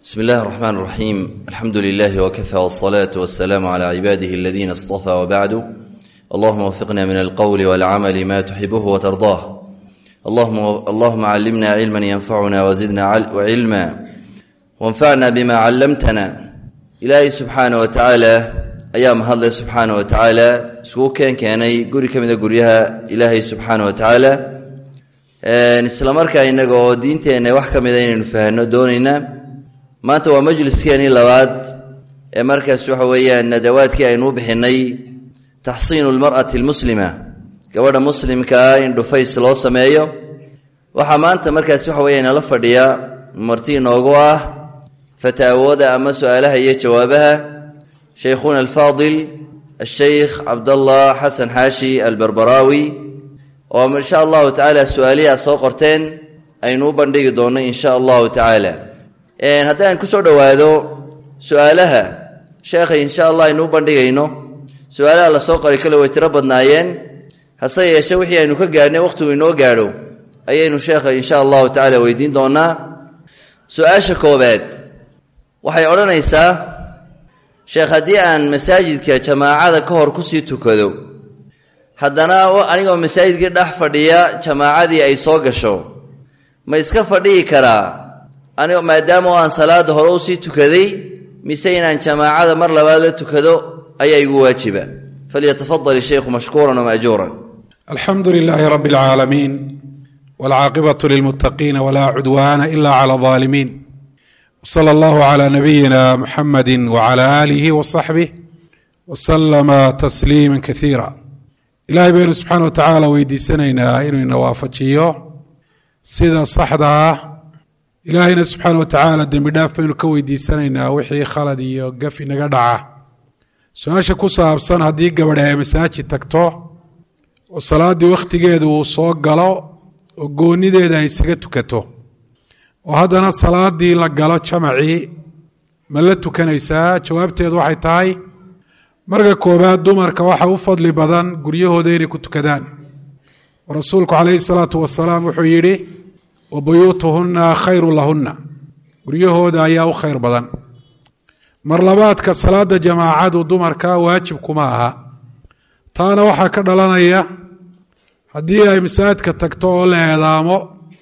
بسم الله الرحمن الرحيم الحمد لله وكفى والصلاة والسلام على عباده الذين اصطفى وبعد اللهم وفقنا من القول والعمل ما تحبه وترضاه اللهم, اللهم علمنا علما ينفعنا وزدنا علما وانفعنا بما علمتنا إلهي سبحانه وتعالى أيام هذا سبحانه وتعالى سوكين كاني قري كمذا قريها إلهي سبحانه وتعالى isla markaa innaga oo diinteenna wax ka mida inaynu fahanno doonayna maanta waa majliskeenii labaad ee markaas waxa weeyaan nadawaadkii aynu u bixinay taxsiinu lmar'ati almuslima gabadha muslimkaa in dhufays loo sameeyo waxaa maanta markaas waxa weya inala fadhiya marti inoogu ah fataawooda ama su-aalaha iyo jawaabaha shaykhuna alfaadil asheykh cabdallah xasan xaashi albarbaraawi oo insha allahu tacaala su-aalihi aad soo qorteen aynu u bandhigi doonno insha allahu tacaala haddaan kusoo dhowaado su-aalaha sheekha insha allah aynu u bandhigayno su-aalaha lasoo qoray kale way tiro badnaayeen hase yeeshe wixii aynu ka gaadhnay wakhtigu inoo gaadho ayaynu sheekha insha allahu tacaala weydiin doonaa su-aasha koobaad waxay odhanaysaa sheekh haddii aan masaajidka jamaacada ka hor kusii tukado haddana anigoo masaajidkii dhex fadhiya jamaacadii ay soo gasho ma iska fadhihi karaa anigo maadaama oo aan salaada hore usii tukaday mise inaan jamaacada mar labaad la tukado ayaa igu waajiba falyatafadal ishaykhu mashkuuran wamaajuuran alxamdu lilaahi rabi اlcaalamiin wاlcaaqibatu lilmuttaqiina walaa cudwaana ila clى اظaalimiin wsala allahu clى nabiyina muxamadi wclى aalihi wصaxbih wslama tasliima kaiira ilaahay baynu subxaana wa tacaala weydiisanaynaa inuu ina waafajiyo sida saxda ah ilaahayna subxaana wa tacaala dembi dhaaf baynu ka weydiisanaynaa wixii khalad iyo gaf inaga dhaca su-aasha ku saabsan haddii gabadhe ay masaajid tagto oo salaaddii wakhtigeedu uu soo galo oo goonideeda ay isaga tukato oo haddana salaaddii la galo jamacii ma la tukanaysaa jawaabteedu waxay tahay marka koobaad dumarka waxa u fadli badan guryahooda inay ku tukadaan oo rasuulku calayhi salaatu wasalaam wuxuu yidhi wa buyuutuhunna khayru lahunna guryahooda ayaa u khayr badan mar labaadka salaada jamaacadu dumarka waajib kuma aha taana waxaa ka dhalanaya haddii ay masaajidka tagto oo la eedaamo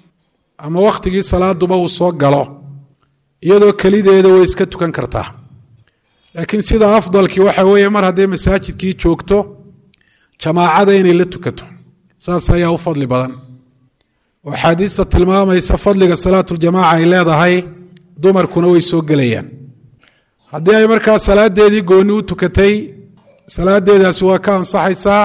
ama wakhtigii salaaduba uu soo galo iyadoo kelideeda way iska tukan kartaa laakiin sida afdalkii waxa weeye mar hadday masaajidkii joogto jamaacada inay la tukato saas ayaa u fadli badan oo axaadiista tilmaamaysa fadliga salaatuljamaaca ay leedahay dumarkuna way soo gelayaan haddii ay markaa salaadeedii gooni u tukatay salaadeedaasi waa ka ansaxaysaa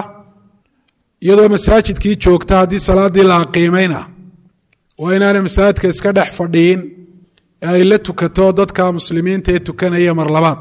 iyadoo masaajidkii joogta haddii salaaddii la aqiimayna waa inaanay masaajidka iska dhex fadhiyin ee ay la tukato dadka muslimiinta ee tukanaya mar labaad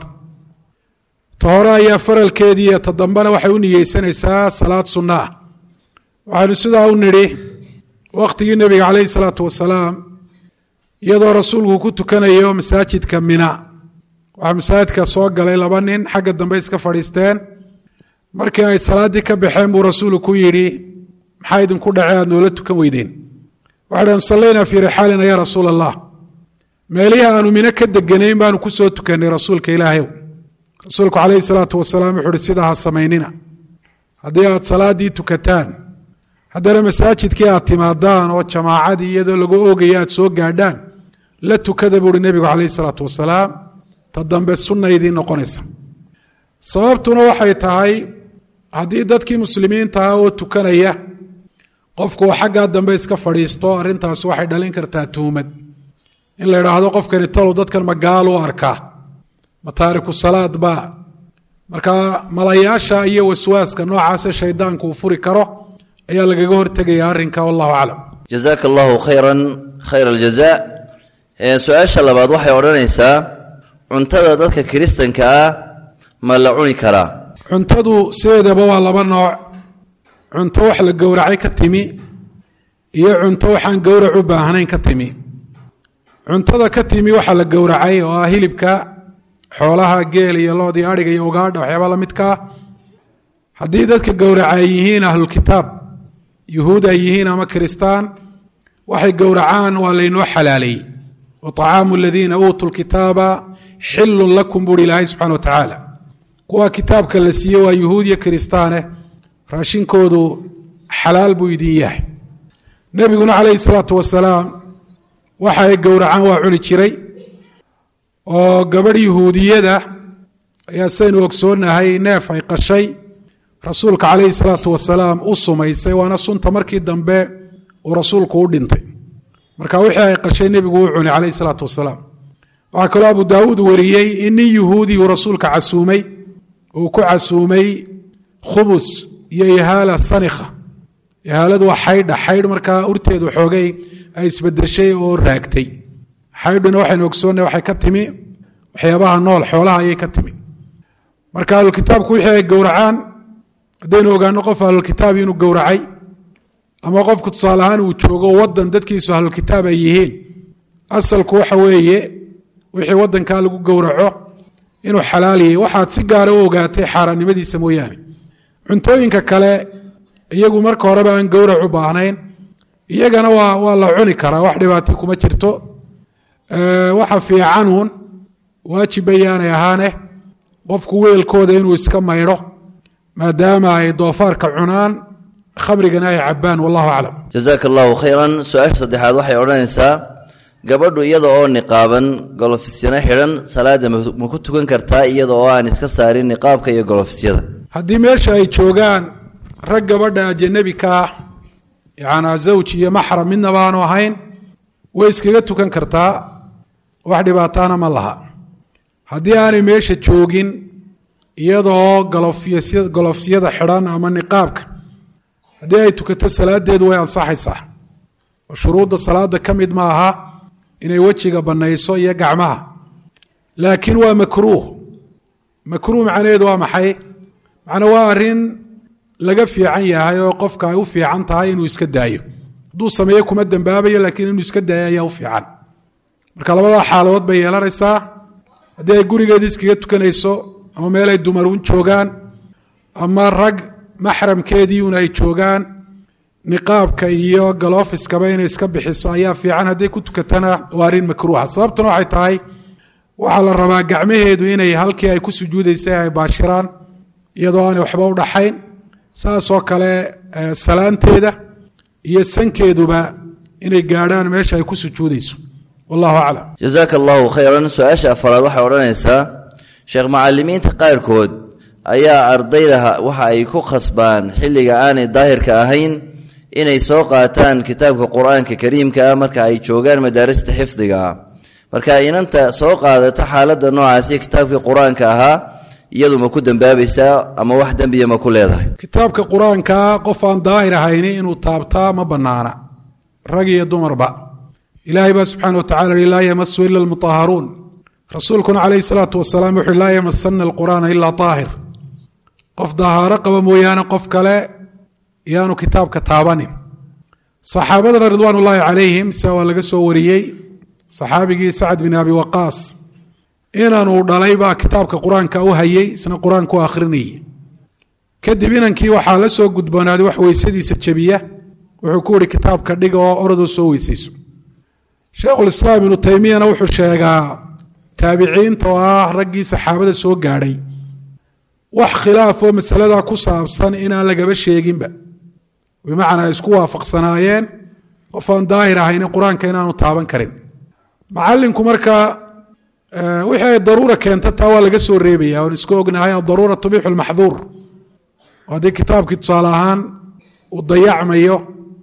ta hore ayaa faralkeedii iyo ta dambena waxay u niyeysanaysaa salaad sunno ah waxaynu sidaa u nidhi wakhtigii nebiga calayhi salaatu wasalaam iyadoo rasuulku ku tukanayo masaajidka mina waxaa masaajidka soo galay laba nin xagga dambe iska fadhiisteen markii ay salaaddii ka baxeen buu rasuulu ku yidhi maxaa idinku dhace aad noola tukan weydeen waxay dhahn sallaynaa fii rixaalina yaa rasuula allah meelihii aanu mino ka deganayn baanu ku soo tukannay rasuulka ilaahayow rasuulku calayhi salaatu wasalaam wuxuu uhi sidaa ha samaynina haddii aad salaaddii tukataan haddana masaajidkii aad timaadaan oo jamaacadii iyadoo lagu oogaya aad soo gaadhaan la tukada buuhi nebigu calayhi salaatu wasalaam ta dambe sunna idiin noqonaysa sababtuna waxay tahay haddii dadkii muslimiintaha oo tukanaya qofku uu xaggaa dambe iska fadhiisto arrintaas waxay dhalin kartaa tuhmad in la idhaahdo qofkani talow dadkan magaal u arkaa ma taariku salaad baa markaa malayaasha iyo waswaaska noocaase shaydaanku uu furi karo ayaa lagaga hortegaya arrinka wallahu aclam jazaaka allahu khayran khayr aljaza su-aasha labaad waxay odhanaysaa cuntada dadka kiristanka ah ma la cuni karaa cuntadu sideedaba waa laba nooc cunto wax la gowracay ka timi iyo cunto waxaan gowrac u baahnayn ka timi cuntada ka timi waxaa la gowracay oo ah hilibka xoolaha geel iyo lood iyo adhiga iyo ugaadha waxyaaba la midkaa haddii dadka gowraca ay yihiin ahlulkitaab yuhuud ay yihiin ama kiristaan waxay gowracaan waa laynoo xalaaleeyey wa طacaamu aladiina uutuu lkitaaba xilun lakum buuhi ilaahay subxana wa tacaala kuwa kitaabka la siiye waa yuhuud iyo kiristaane raashinkoodu xalaal buu idin yahay nebiguna calayhi salaatu wasalaam waxa ay gowracaan waa cuni jiray oo gabadh yuhuudiyada ayaa saynu ogsoonahay neef ay qashay rasuulka calayhi salaatu wasalaam u sumaysay waana sunta markii dambe uu rasuulku u dhintay marka wixii ay qashay nebigu u cunay calayhi salaatu wasalaam waxaa kaloo abu daawuud wariyey in nin yuhuudi uu rasuulka casuumay uu ku casuumay khubus iyo ihaala sanikha ihaaladu waa xaydha xaydh markaa urteedu xoogay ay isbedeshay oo raagtay xaydhuna waxaynu ogsoonnay waxay ka timi waxyaabaha nool xoolaha ayay ka timi marka ahlulkitaabku wixii ay gowracaan haddaynu ogaano qof ahlulkitaab inuu gowracay ama qofku tusaale ahaan uu joogo wadan dadkiisu ahlulkitaab ay yihiin asalku waxa weeye wixii wadankaa lagu gowraco inuu xalaaliyay waxaad si gaara u ogaatay xaaraannimadiisa mooyaane cuntooyinka kale iyagu marka horeba aan gowrac u baahnayn iyagana waa waa la cuni karaa wax dhibaati kuma jirto waxa fiicanuun waajib bayaanay ahaane qofku weelkooda inuu iska maydho maadaama ay doofaarka cunaan khamrigana ay cabaan wallahu aclam jazaaka allahu khayran su-aasha saddexaad waxay odhanaysaa gabadhu iyada oo niqaaban golofisina xidhan salaada ma ku tukan kartaa iyada oo aan iska saarin niqaabka iyo golofisyada haddii meesha ay joogaan rag gabadha ajanabi ka ah yacanaa zawj iyo maxram midnaba aanu ahayn way iskaga tukan kartaa wax dhibaataana ma laha haddii aanay meesha joogin iyadoo golofyasy golofsyada xidhan ama niqaabka haddii ay tukato salaadeedu way ansaxaysaa oo shuruudda salaada ka mid ma aha inay wejiga bannayso iyo gacmaha laakiin waa makruuh makruuh macnaheedu waa maxay macnaa waa arrin laga fiican yahay oo qofka ay u fiican tahay inuu iska daayo hadduu sameeyo kuma dembaabayo laakiin inuu iska daayo ayaa u fiican marka labadaa xaaladood bay yeelanaysaa haddii ay gurigeeda iskaga tukanayso ama meel ay dumarun joogaan ama rag maxramkeedii un ay joogaan niqaabka iyo galofiskaba inay iska bixiso ayaa fiican hadday ku tukatana waa arrin makruuha sababtuna waxay tahay waxaa la rabaa gacmaheedu inay halkii ay ku sujuudaysay ay baashiraan iyadoo aanay waxba u dhaxayn saasoo kale salaanteeda iyo sankeeduba inay gaadhaan meesha ay ku sujuudayso wallahu aclam jazaaka allahu khayran su-aasha afaraad waxay odhanaysaa sheekh macalimiinta qaarkood ayaa ardayda waxa ay ku khasbaan xilliga aanay daahirka ahayn inay soo qaataan kitaabka qur-aanka kariimka ah marka ay joogaan madaarista xifdiga ah marka inanta soo qaadata xaaladda noocaasi kitaabkii qur-aanka ahaa iyadu ma ku dembaabaysaa ama wax dembiya ma ku leedahay kitaabka qur-aanka qof aan daahir ahayni inuu taabtaa ma bannaana rag iyo dumarba ilaahay baa subxana wa tacala hi laa yamasu ila almutahharuun rasuulkuna calayhi salaatu wasalaam wuxuui laa yamasana alqur'aana ilaa daahir qof dahaaro qaba mooyaane qof kale yaanu kitaabka taabanin saxaabadana ridwaan ullaahi calayhim sia waa laga soo wariyey saxaabigii sacad bin abi waqaas inanuu dhalay baa kitaabka qur-aanka u hayey isna qur-aanku akhrinayay kadib inankii waxaa la soo gudboonaaday wax weysadiisa jebiya wuxuu ku yihi kitaabka dhiga oo oradoo soo weysayso sheikhulislaam ibnu taymiyana wuxuu sheegaa taabiciinta oo ah raggii saxaabada soo gaadhay wax khilaafoo masaladaa ku saabsan inaan lagaba sheeginba bimacnaa ay isku waafaqsanaayeen qof aan daahir ahayni qur-aanka inaanu taaban karin macalinku markaa wixii ay daruura keenta taa waa laga soo reebaya oon isku ognahay adaruura tubixu lmaxduur haddii kitaabkii tusaale ahaan uu dayacmayo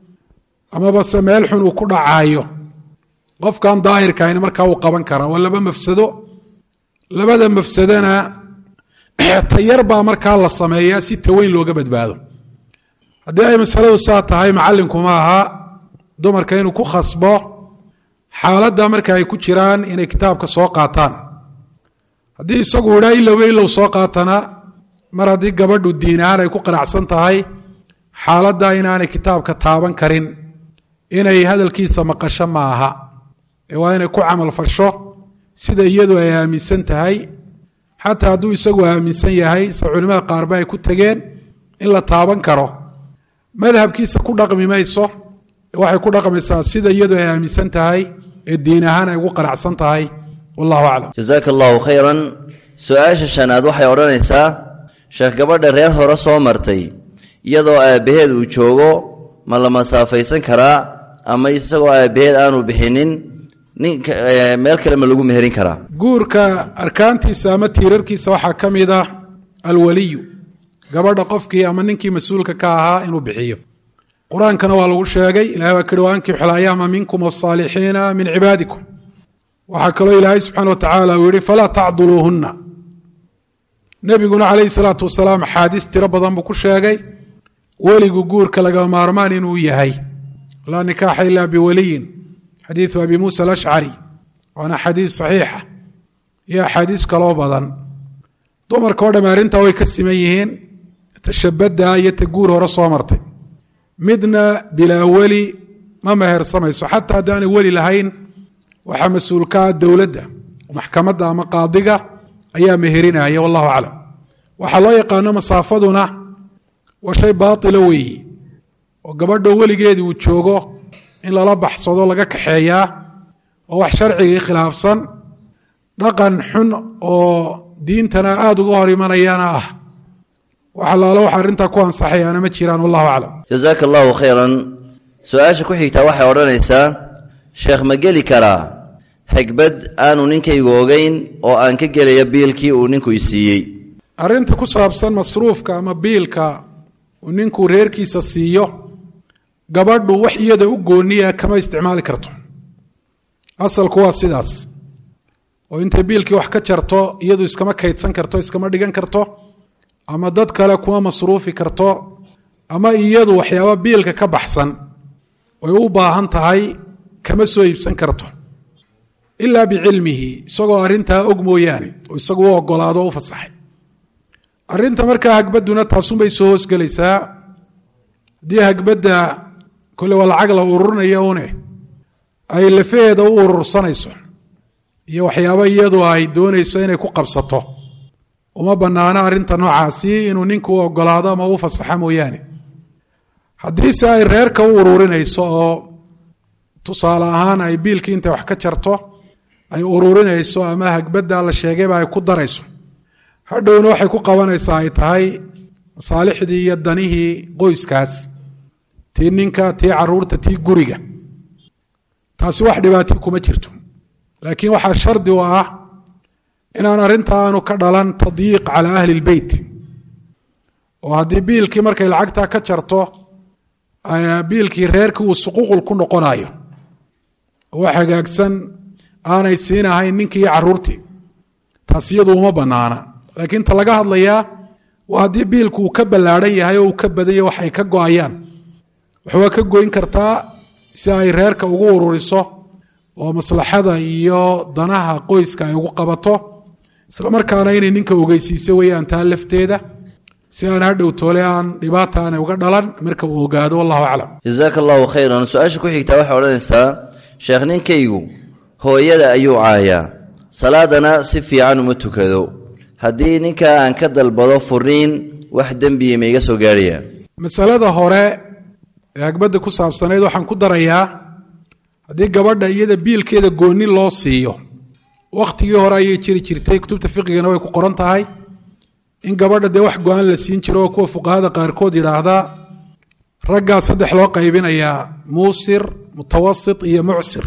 amaba se meel xun uu ku dhacaayo qofkan daahirka ahayni markaa uu qaban karaa waa laba mafsado labada mafsadona tayar baa markaa la sameeyaa si taweyn looga badbaado haddii ay masaladu saa tahay macalinku ma aha dumarka inuu ku khasbo xaaladda marka ay ku jiraan inay kitaabka soo qaataan haddii isagu idhaa ilowba ilow soo qaatana mar haddii gabadhu diin ahaan ay ku qanacsan tahay xaaladda inaanay kitaabka taaban karin inay hadalkiisa maqasho ma aha ee waa inay ku camal fasho sida iyadu ay aaminsan tahay xataa hadduu isagu aaminsan yahay se culimada qaarba ay ku tegeen in la taaban karo madhabkiisa ku dhaqmi mayso waxay ku dhaqmaysaa sida iyadu ay aaminsan tahay ee diin ahaan ay ugu qanacsan tahay wallahu aclam jasaaka allahu khayran su-aasha shanaad waxay odhanaysaa sheekh gabadha reer hore soo martay iyadoo aabbaheed uu joogo ma la masaafaysan karaa ama isagoo aabbaheed aanu bixinin ninka meel kale ma lagu meherin karaa guurka arkaantiisa ama tiirarkiisa waxaa ka mid ah alwaliyu gabadha qofkii ama ninkii mas-uulka ka ahaa inuu bixiyo qur-aankana waa lagu sheegay ilahay waa kihi waankixu layaama minkum wasaalixiina min cibaadikum waxaa kaloo ilaahay subxana wa tacaala uu yihi falaa tacduluuhunna nebiguna calayhi salaatu wasalaam axaadiis tiro badan buu ku sheegay weligu guurka laga maarmaan inuu yahay laa nikaaxa ila biwaliyin xadiidu abi muusa alashcari waana xadiis saxiixa iyo axaadiis kaloo badan dumarka oo dhamme arrintaa way ka siman yihiin tashabadda iyo ta guur hore soo martay midna bilaa weli ma mehersamayso xataa haddaanay weli lahayn waxaa mas-uulkaa dowladda maxkamadda ama qaadiga ayaa meherinaya wallahu aclam waxaa loo yaqaano masaafaduna waa shay baatila weeyi oo gabadho weligeedii uu joogo in lala baxsado laga kaxeeyaa oo wax sharcigii khilaafsan dhaqan xun oo diintana aada uga hor imanayana ah wax allaalo waxa arrintaa ku ansaxayaana ma jiraan wallahu aclam jasaaka allahu khayran su-aasha ku xigtaa waxay odhanaysaa sheekh ma geli karaa xegbad aanu ninkaygu ogeyn oo aan ka gelaya biilkii uu ninku i siiyey arrinta ku saabsan masruufka ama biilka uu ninkuu reerkiisa siiyo gabadhu wax iyada u gooniya kama isticmaali karto asalku waa sidaas oo intay biilkii wax ka jarto iyadu iskama kaydsan karto iskama dhigan karto ama dad kale kuma masruufi karto ama iyadu waxyaaba biilka ka baxsan way u baahan tahay kama soo iibsan karto ilaa bicilmihi isagoo arrintaa og mooyaane oo isagu u ogolaado o u fasaxay arrinta markaa hagbadduna taasunbay soo hoosgelaysaa haddii hagbadda kole waa lacag la ururinaya une ay lafaheeda u urursanayso iyo waxyaabo iyadu ay doonayso inay ku qabsato uma bannaano arrinta noocaasi inuu ninku u ogolaado ama u fasaxa mooyaane haddiise ay reerka u ururinayso oo tusaale ahaan ay biilkii intay wax ka jarto ay ururinayso ama hagbadda la sheegayba ay ku darayso hadhowna waxay ku qabanaysaa ay tahay masaalixdii iyo danihii qoyskaas tii ninka tii caruurta tii guriga taasi wax dhibaati kuma jirto laakiin waxaa shardi u ah inaan arrinta aanu ka dhalan tadyiiq calaa ahli lbeyt oo haddii biilkii markay lacagtaa ka jarto biilkii reerkii uu suquuqul ku noqonayo oo wax hagaagsan aanay siinahayn ninkii iyo caruurtii taas iyadu uma banaana laakiin ta laga hadlayaa waa haddii biilku uu ka ballaadhan yahay oo uu ka badan yahay wax ay ka go-ayaan waxwaa ka goyn kartaa si ay reerka ugu ururiso oo maslaxada iyo danaha qoyska ay ugu qabato isla markaana inay ninka ogeysiiso weeyaan taa lafteeda si aan hadhow toole aan dhibaata aanay uga dhalan marka uu ogaado wallahu aclam jasaaka allahu khayran su-aasha ku xigtaa waxay odhanaysaa sheekh ninkaygu hooyada ayuu caayaa salaadana si fiican uma tukado haddii ninka aan ka dalbado furiin wax dembiya ma iga soo gaadhaya masalada hore ee hagbadda ku saabsanayd waxaan ku darayaa haddii gabadha iyada biilkeeda goonni loo siiyo wakhtigii hore ayay jiri jirtay kutubta fiqigana way ku qoran tahay in gabadha dee wax go-aan la siin jiro oo kuwa fuqahada qaarkood yidhaahdaa raggaa saddex loo qaybinayaa muusir mutawasit iyo mucsir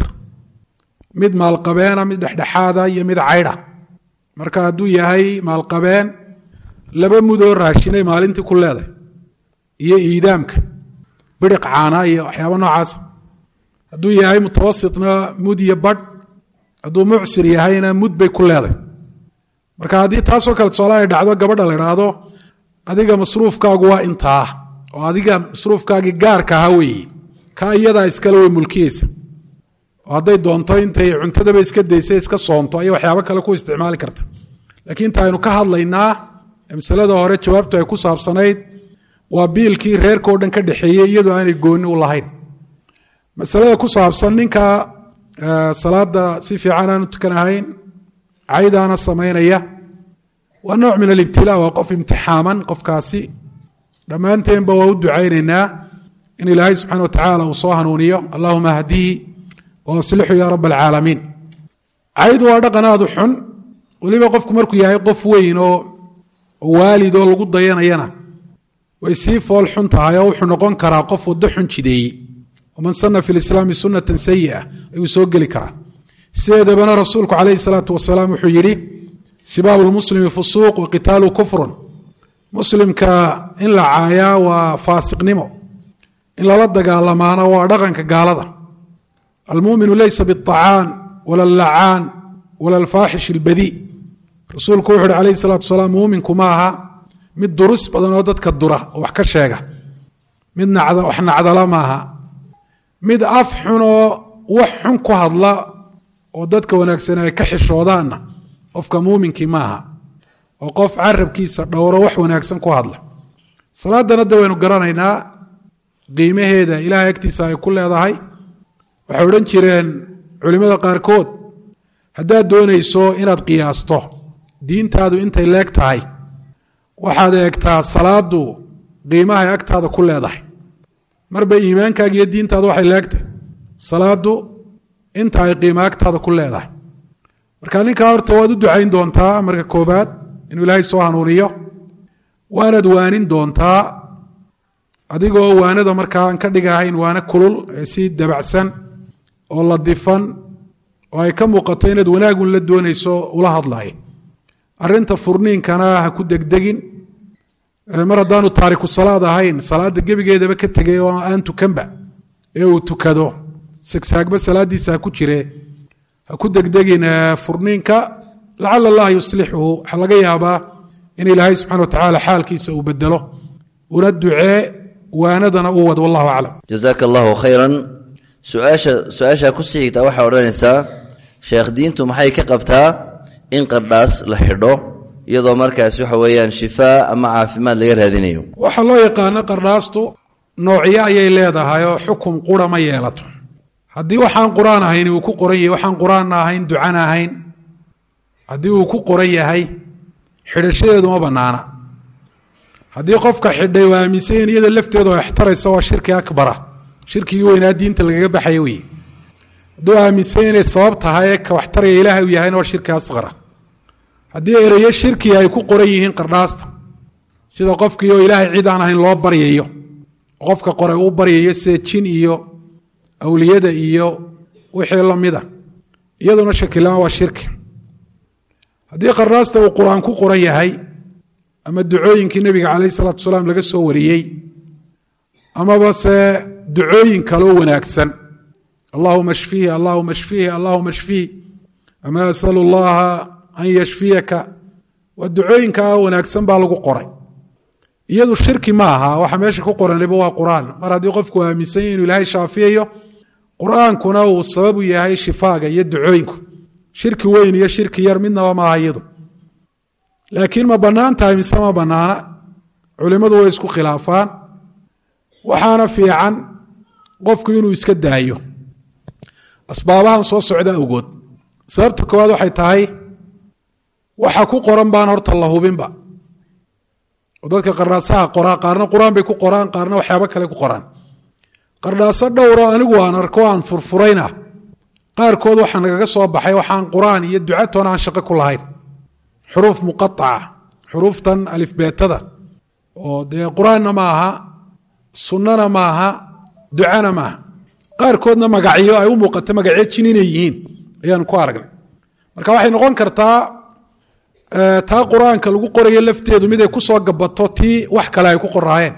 mid maalqabeena mid dhexdhexaada iyo mid caydha marka hadduu yahay maalqabeen laba mudoo raashinay maalintii ku leedahay iyo iidaamka biriq caana iyo waxyaaba noocaasa hadduu yahay mutawasitna mud iyo badh hadduu mucsir yahayna mud bay ku leedahay marka haddii taasoo kale tusaale ay dhacdo gabadha la idhaahdo adiga masruufkaagu waa intaa oo adiga masruufkaagii gaarka aha weeye ka iyadaa iskale way mulkiyeysa oo hadday doonto intay cuntadaba iska daysa iska soonto ayay waxyaabo kale ku isticmaali karta laakiin inta aynu ka hadlaynaa masalada hore jawaabtu ay ku saabsanayd waa biilkii reerka o dhan ka dhexeeyey iyadoo aanay gooni u lahayn masalada ku saabsan ninka salaada si fiican aanu tukanahayn caydaana samaynaya waa nooc min alibtilaa waa qof imtixaaman qofkaasi dhammaanteenba waa u ducaynaynaa in ilaahay subxana wa tacaala uu soo hanuuniyo allahuma hdihi oo aslixu yaa rab alcaalamiin caydu waa dhaqan aada u xun weliba qofku markuu yahay qof weyn oo waalid oo lagu dayanayana way sii fool xun tahay oo wuxuu noqon karaa qof waddo xun jideeyey waman sana fi lislaami sunatan sayi'a ayuu soo geli karaa sideedabana rasuulku calayhi salaatu wasalaam wuxuu yidhi sibaabu lmuslimi fusuuq wa qitaalu kufrun muslimka in la caayaa waa faasiqnimo in lala dagaalamaana waa dhaqanka gaalada almuminu leysa biاطacaan wala allacaan wala alfaaxish اlbadii rasuulku wuxu uhi alayh الsalatu wasalaam muuminku ma aha mid durus badan oo dadka dura oo wax ka sheega mid wax nacdala maaha mid af xun oo wax xun ku hadla oo dadka wanaagsan ay ka xishoodaanna qofka muuminkii maaha oo qof carabkiisa dhowro wax wanaagsan ku hadla salaadana de waynu garanaynaa qiimaheeda ilahay agtiisa ay ku leedahay waxay odhan jireen culimmada qaarkood haddaad doonayso inaad qiyaasto diintaadu intay leeg tahay waxaad eegtaa salaadu qiimahay agtaada ku leedahay marba iimaankaaga iyo diintaadu waxay leegtahay salaadu inta ay qiimo agtaada ku leedahay marka ninkaa horta waad u ducayn doontaa marka koobaad inuu ilaahay soo hanuuniyo waanaad waanin doontaa adigoo waanada markaa aan ka dhigahayn waana kulul ee si dabacsan oo la difan oo ay ka muuqato inaad wanaagun la doonayso ula hadlaayo arinta furniinkana ha ku degdegin mar haddaanu taariku salaad ahayn salaada gebigeedaba ka tegay oo aan tukanba ee uu tukado sagsaagba salaadiisa ha ku jire ha ku degdegin furniinka lacala allah yuslixuhu waxaa laga yaabaa in ilaahay subxana wa tacaala xaalkiisa uu bedelo una ducee waanadana u wad wallahu aclam jazaaka allahu khayran suaasha su-aashaa ku sii xigtaa waxaa odhanaysaa sheekh diintu maxay ka qabtaa in qardhaas la xidho iyadoo markaas waxa weeyaan shifaa ama caafimaad laga raadinayo waxaa loo yaqaano qardhaastu noocyo ayay leedahay oo xukum qura ma yeelato haddii waxaan qur-aan ahayn uu ku qoran yahay waxaan qur-aanna ahayn ducana ahayn haddii uu ku qoran yahay xidhashadeedu ma bannaana haddii qofka xidhay waa aaminsan in iyada lafteedu ay extaraysa waa shirki akbara shirkigii weynaa diinta lagaga baxaya wey hadduu aaminsan inay sabab tahay ka waxtaraya ilaahay uu yahayna waa shirki asqara haddii ereyo shirkiga ay ku qoran yihiin qardhaasta sida qofkii oo ilaahay cid aan ahayn loo baryayo qofka qoray uu baryayo sida jin iyo awliyada iyo wixii lamida iyaduna shakilaan waa shirki haddii qardhaasta uu qur-aan ku qoran yahay ama ducooyinkii nebiga calayh isalaatu wasalaam laga soo wariyey amaba se ducooyin kaloo wanaagsan allahuma shfihi allahuma shfihi allahuma shfihi ama asalu llaha an yashfiyaka waa ducooyinkaa wanaagsan baa lagu qoray iyadu shirki ma aha waxa meesha ku qoraniba waa qur-aan mar haddii qofku aaminsan yahy inuu ilaahay shaafiyayo qur-aankuna uu sabab u yahay shifaaga iyo ducooyinku shirki weyn iyo shirki yar midnaba maaha iyadu laakiin ma bannaan tahay mise ma bannaana culimmadu way isku khilaafaan waxaana fiican qofku inuu iska daayo asbaabahan soo socda awgood sababta koowaad waxay tahay waxa ku qoran baan horta la hubinba oo dadka qardhaasaha qoraa qaarna qur-aan bay ku qoraan qaarna waxyaabo kale ku qoraan qardhaaso dhowro anigu aan arko aan furfurayna qaarkood waxaa nagaga soo baxay waxaan qur-aan iyo ducatoona aan shaqo ku lahayn xuruuf muqaaca xuruuftan alifbeetada oo dee qur-aanna ma aha sunnana ma aha ducana maaha qaarkoodna magacyo ay u muuqato magacyo jin inay yihiin ayaanu ku aragnay marka waxay noqon kartaa taa qur-aanka lagu qorayo lafteedu mid ay ku soo gabato tii wax kale ay ku qoraayeen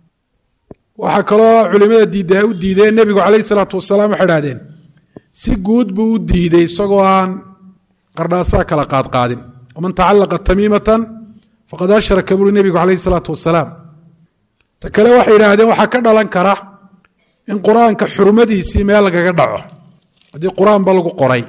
waxaa kaloo culimada diidda ay u diideen nebigu calayh isalaatu wasalaam waxay idhahdeen si guud buu u diiday isagoo aan qardhaasaha kala qaadqaadin waman tacalaqa tamiimatan faqad ashraka buri nebigu calayh isalaatu wasalaam ta kale waxay yidhaahdeen waxaa ka dhalan kara in qur-aanka xurmadiisii meel lagaga dhaco haddii qur-aanba lagu qoray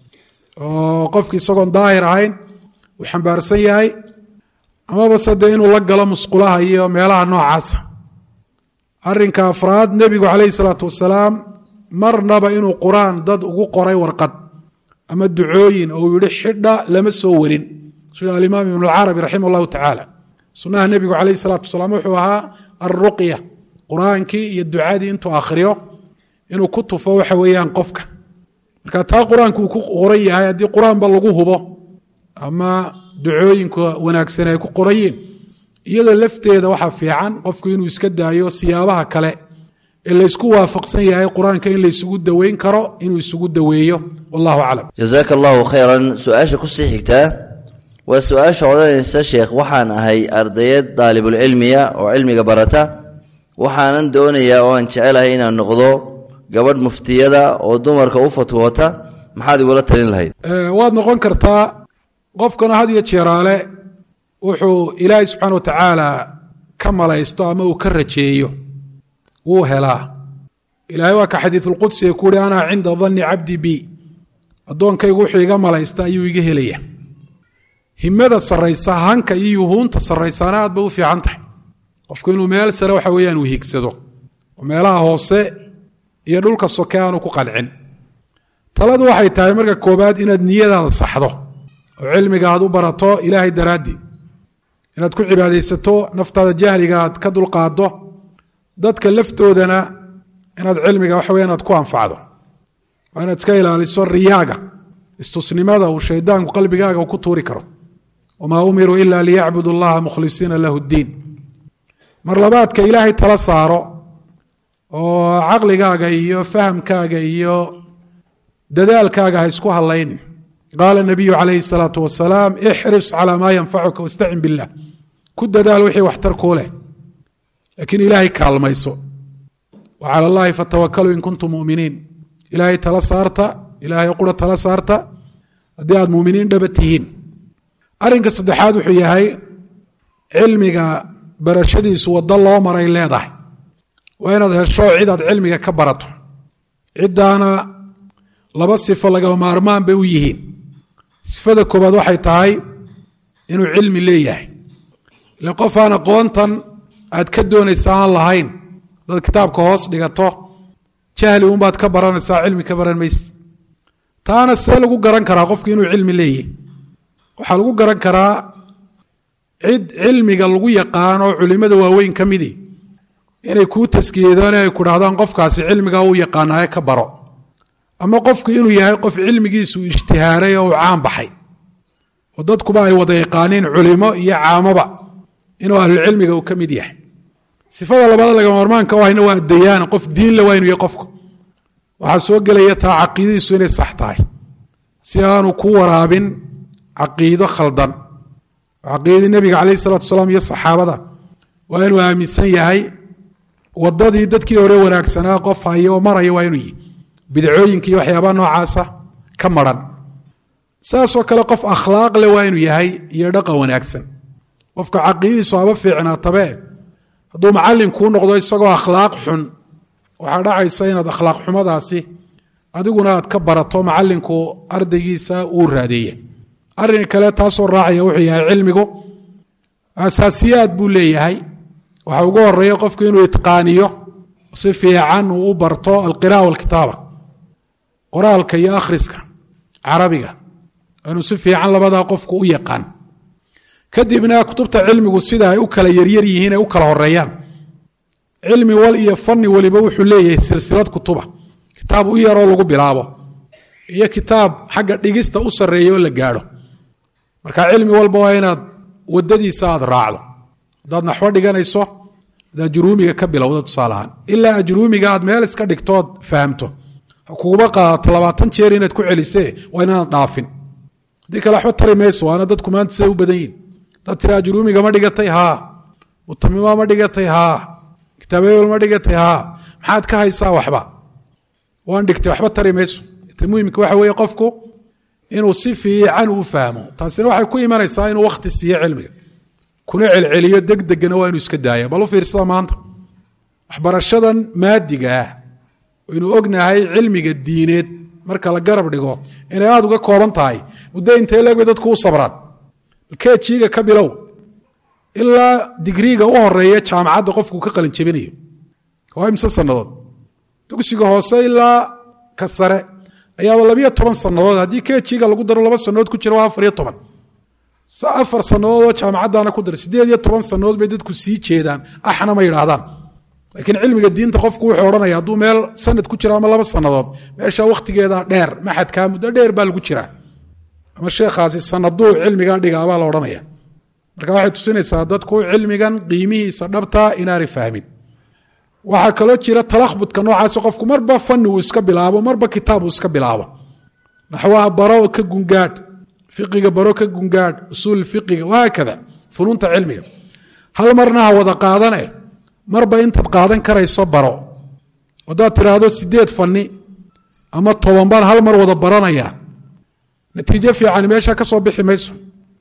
oo qofki isagoon daahir ahayn uu xambaarsan yahay amaba se dee inuu la galo musqulaha iyo meelaha noocaasa arinka afraad nebigu calayhi salaatu wasalaam marnaba inuu qur-aan dad ugu qoray warqad ama ducooyin oo uu yihi xidha lama soo warin sida alimaam ibn alcarabi raximah allahu tacaala sunnaha nebigu calayhi salaatu wasalaam wuxuu ahaa alruqya qur-aankii iyo ducadii intuu akhriyo inuu ku tufo waxa weeyaan qofka marka taa qur-aanku uu ku qoran yahay haddii qur-aanba lagu hubo ama ducooyinka wanaagsan ay ku qorayiin iyadoo lafteeda waxaa fiican qofku inuu iska daayo siyaabaha kale ee laysku waafaqsan yahay qur-aanka in laysugu daweyn karo inuu isugu daweeyo wallahu aclam jazaaka allahu khayran su-aasha kusii xigtaa waa su-aasha odhanaysa sheekh waxaan ahay ardayad daalibulcilmiya oo cilmiga barata waxaanan doonayaa oo aan jecelahay inaan noqdo gabadh muftiyada oo dumarka u fatwoota maxaad igula talin lahayd waad noqon kartaa qofkana had iyo jeeraale wuxuu ilaahay subxaana wa tacaala ka malaysto ama uu ka rajeeyo wuu helaa ilaahay waa ka xadiisulqudsiga ku uhi ana cinda danni cabdi bi addoonkaygu wuxuu iga malaysta ayuu iga helaya himada saraysa hanka iyo yuhuunta saraysaana aad bay u fiican tahay qofku inuu meel sare waxa weeyaan uu higsado oo meelaha hoose iyo dhulka soke aanu ku qancin taladu waxay tahay marka koobaad inaad niyadaada saxdo oo cilmiga aad u barato ilaahay daraaddii inaad ku cibaadaysato naftaada jahliga aad ka dulqaado dadka laftoodana inaad cilmiga waxa weya inaad ku anfacdo waa inaad iska ilaaliso riyaaga istusnimada uu shaydaanku qalbigaaga ku tuuri karo wamaa umiruu ila liyacbudu allaha mukhlisiina lahu ddiin mar labaadka ilaahay tala saaro oo caqligaaga iyo fahamkaaga iyo dadaalkaaga ha isku hadlaynin qaala nabiyu calayhi salaatu wasalaam ixris calaa maa yanfacuka wastacin billah ku dadaal wixii waxtar kuu leh laakiin ilaahay kaalmayso wa cala allahi fatawakaluu in kuntum muminiin ilaahay tala saarta ilaahay qura tala saarta haddii aad muminiin dhaba tihiin arrinka saddexaad wuxuu yahay cilmiga barashadiisu waddo loo maray leedahay waa inaad hesho cid aad cilmiga ka barato ciddaana laba sifo lagama maarmaan bay u yihiin sifada koobaad waxay tahay inuu cilmi leeyahay ile qof aan aqoontan aad ka doonaysa aan lahayn dad kitaabka hoos dhigato jahli unbaad ka baranaysaa cilmi ka baran mayse taana see lagu garan karaa qofku inuu cilmi leeyahy waxaa lagu garan karaa cid cilmiga lagu yaqaano culimada waaweyn ka midi inay kuu taskiyadaan ay ku dhahdaan qofkaasi cilmiga uu yaqaanaaye ka baro ama qofku inuu yahay qof cilmigiisu ijtihaaray oo uu caan baxay oo dadkuba ay wada yaqaaniin culimo iyo caamaba inuu ahlulcilmiga uu ka mid yahay sifada labaad lagama marmaanka u hayna waa adayaan qof diinle waa inuu yahay qofku waxaa soo gelaya taa caqiidadiisu inay sax tahay si aanu ku waraabin caqiido khaldan caqiidadii nebiga calayh isalatu wasalaam iyo saxaabada waa inuu aaminsan yahay wadadii dadkii hore wanaagsanaa qof haya oo maraya waa inuu yihi bidcooyinka iyo waxyaabaha noocaasa ka maran saasoo kale qof akhlaaq le waa inuu yahay iyo dhaqan wanaagsan qofka caqiidadiisu haba fiicnaatabe hadduu macallin kuu noqdo isagoo akhlaaq xun waxaa dhacaysa inaad akhlaaq xumadaasi adiguna aad ka barato macallinku ardaygiisa uu raadeeye arrinka kale taasoo raacaya wuxuu yahay cilmigu asaasiyaad buu leeyahay waxa ugu horeeya qofku inuu itqaaniyo si fiican uu u barto alqira'a walkitaaba qoraalka iyo akhriska carabiga inuu si fiican labadaa qofku u yaqaan kadibna kutubta cilmigu sida ay u kala yaryar yihiin ay u kala horeeyaan cilmi wal iyo fani waliba wuxuu leeyahay silsilad kutuba kitaab u yaroo lagu bilaabo iyo kitaab xagga dhigista u sarreeya oo la gaadho marka cilmi walba waa inaad wadadiisa aad raacdo haddaad naxwo dhiganayso ad ajruumiga ka bilowda tusaalahaan ilaa ajruumiga aad meel iska dhigtood fahamto kuguba qaadato labaatan jeer inaad ku celisee waa inaanad dhaafin haddii kale waxba tari mayso waana dadku maanta siday u badan yihin dad tira ajruumiga ma dhigatay haa mutamima ma dhigatay haa kitaabayol ma dhigatay haa maxaad ka haysaa waxba waan dhigtay waxba tari mayso ta muhimka waxa weeye qofku inuu si fiican u fahmo taasina waxay ku imanaysaa inuu wakhti siiyo cilmiga kuna celceliyo degdegana waa inuu iska daaya bal u fiirsada maanta waxbarashadan maadiga ah aynu ognahay cilmiga diineed marka la garab dhigo inay aada uga kooban tahay muddo intee leeg bay dadku u sabraan kejiga ka bilow ilaa digriiga u horeeya jaamacadda qofku ka qalin jebinayo waa imse sannadood dugsiga hoose ilaa ka sare ayaaba labiyo toban sannadood haddii kejiga lagu daro laba sannadood ku jira waa afar iyo toban afar sannadoodoo jaamacaddaana ku dara siddeed iyo toban sannadood bay dadku sii jeedaan axna ma yidhaahdaan lakiin cilmiga diinta qofku wuxuu odhanaya hadduu meel sanad ku jiro ama laba sannadood meesha wakhtigeeda dheer maxadkaa muddo dheer baa lagu jiraa ama sheekhaasi sanaduu cilmigaa dhigaa baa la odhanaya marka waxay tusinaysaa dadku cilmigan qiimihiisa dhabtaa inaanay fahmin waxaa kaloo jira talahbudka noocaasi qofku marba fani uu iska bilaabo marba kitaab uu iska bilaabo naxwaha baro ka gungaadh fiqiga baro ka gungaadh usuul fiqiga wahaakada funuunta cilmiga hal marna ha wada qaadane marba intaad qaadan karayso baro haddaad tidhaahdo sideed fani ama toban baan hal mar wada baranaya natiijo fiican meesha ka soo bixi mayso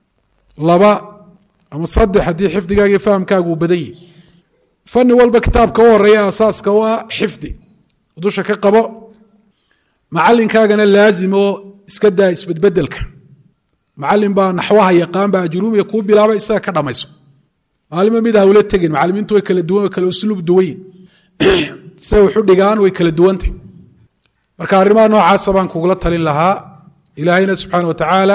laba ama saddex haddii xifdigaaga iyo fahamkaagu uu badan yihi fani walba kitaabka u horeeya asaaska u ah xifdi dusha ka qabo macalinkaagana laazim oo iska daa isbedbedelka macalin baa naxwaha yaqaan baa ajuruumiga kuu bilaaba isaga ka dhamayso maalimo mid hawla tegin macalimiintu way kala duwan way kala usluub duwanyin siday waxu dhigaan way kala duwantay marka arrimaha noocaasa baan kugula talin lahaa ilaahayna subxaana wa tacaala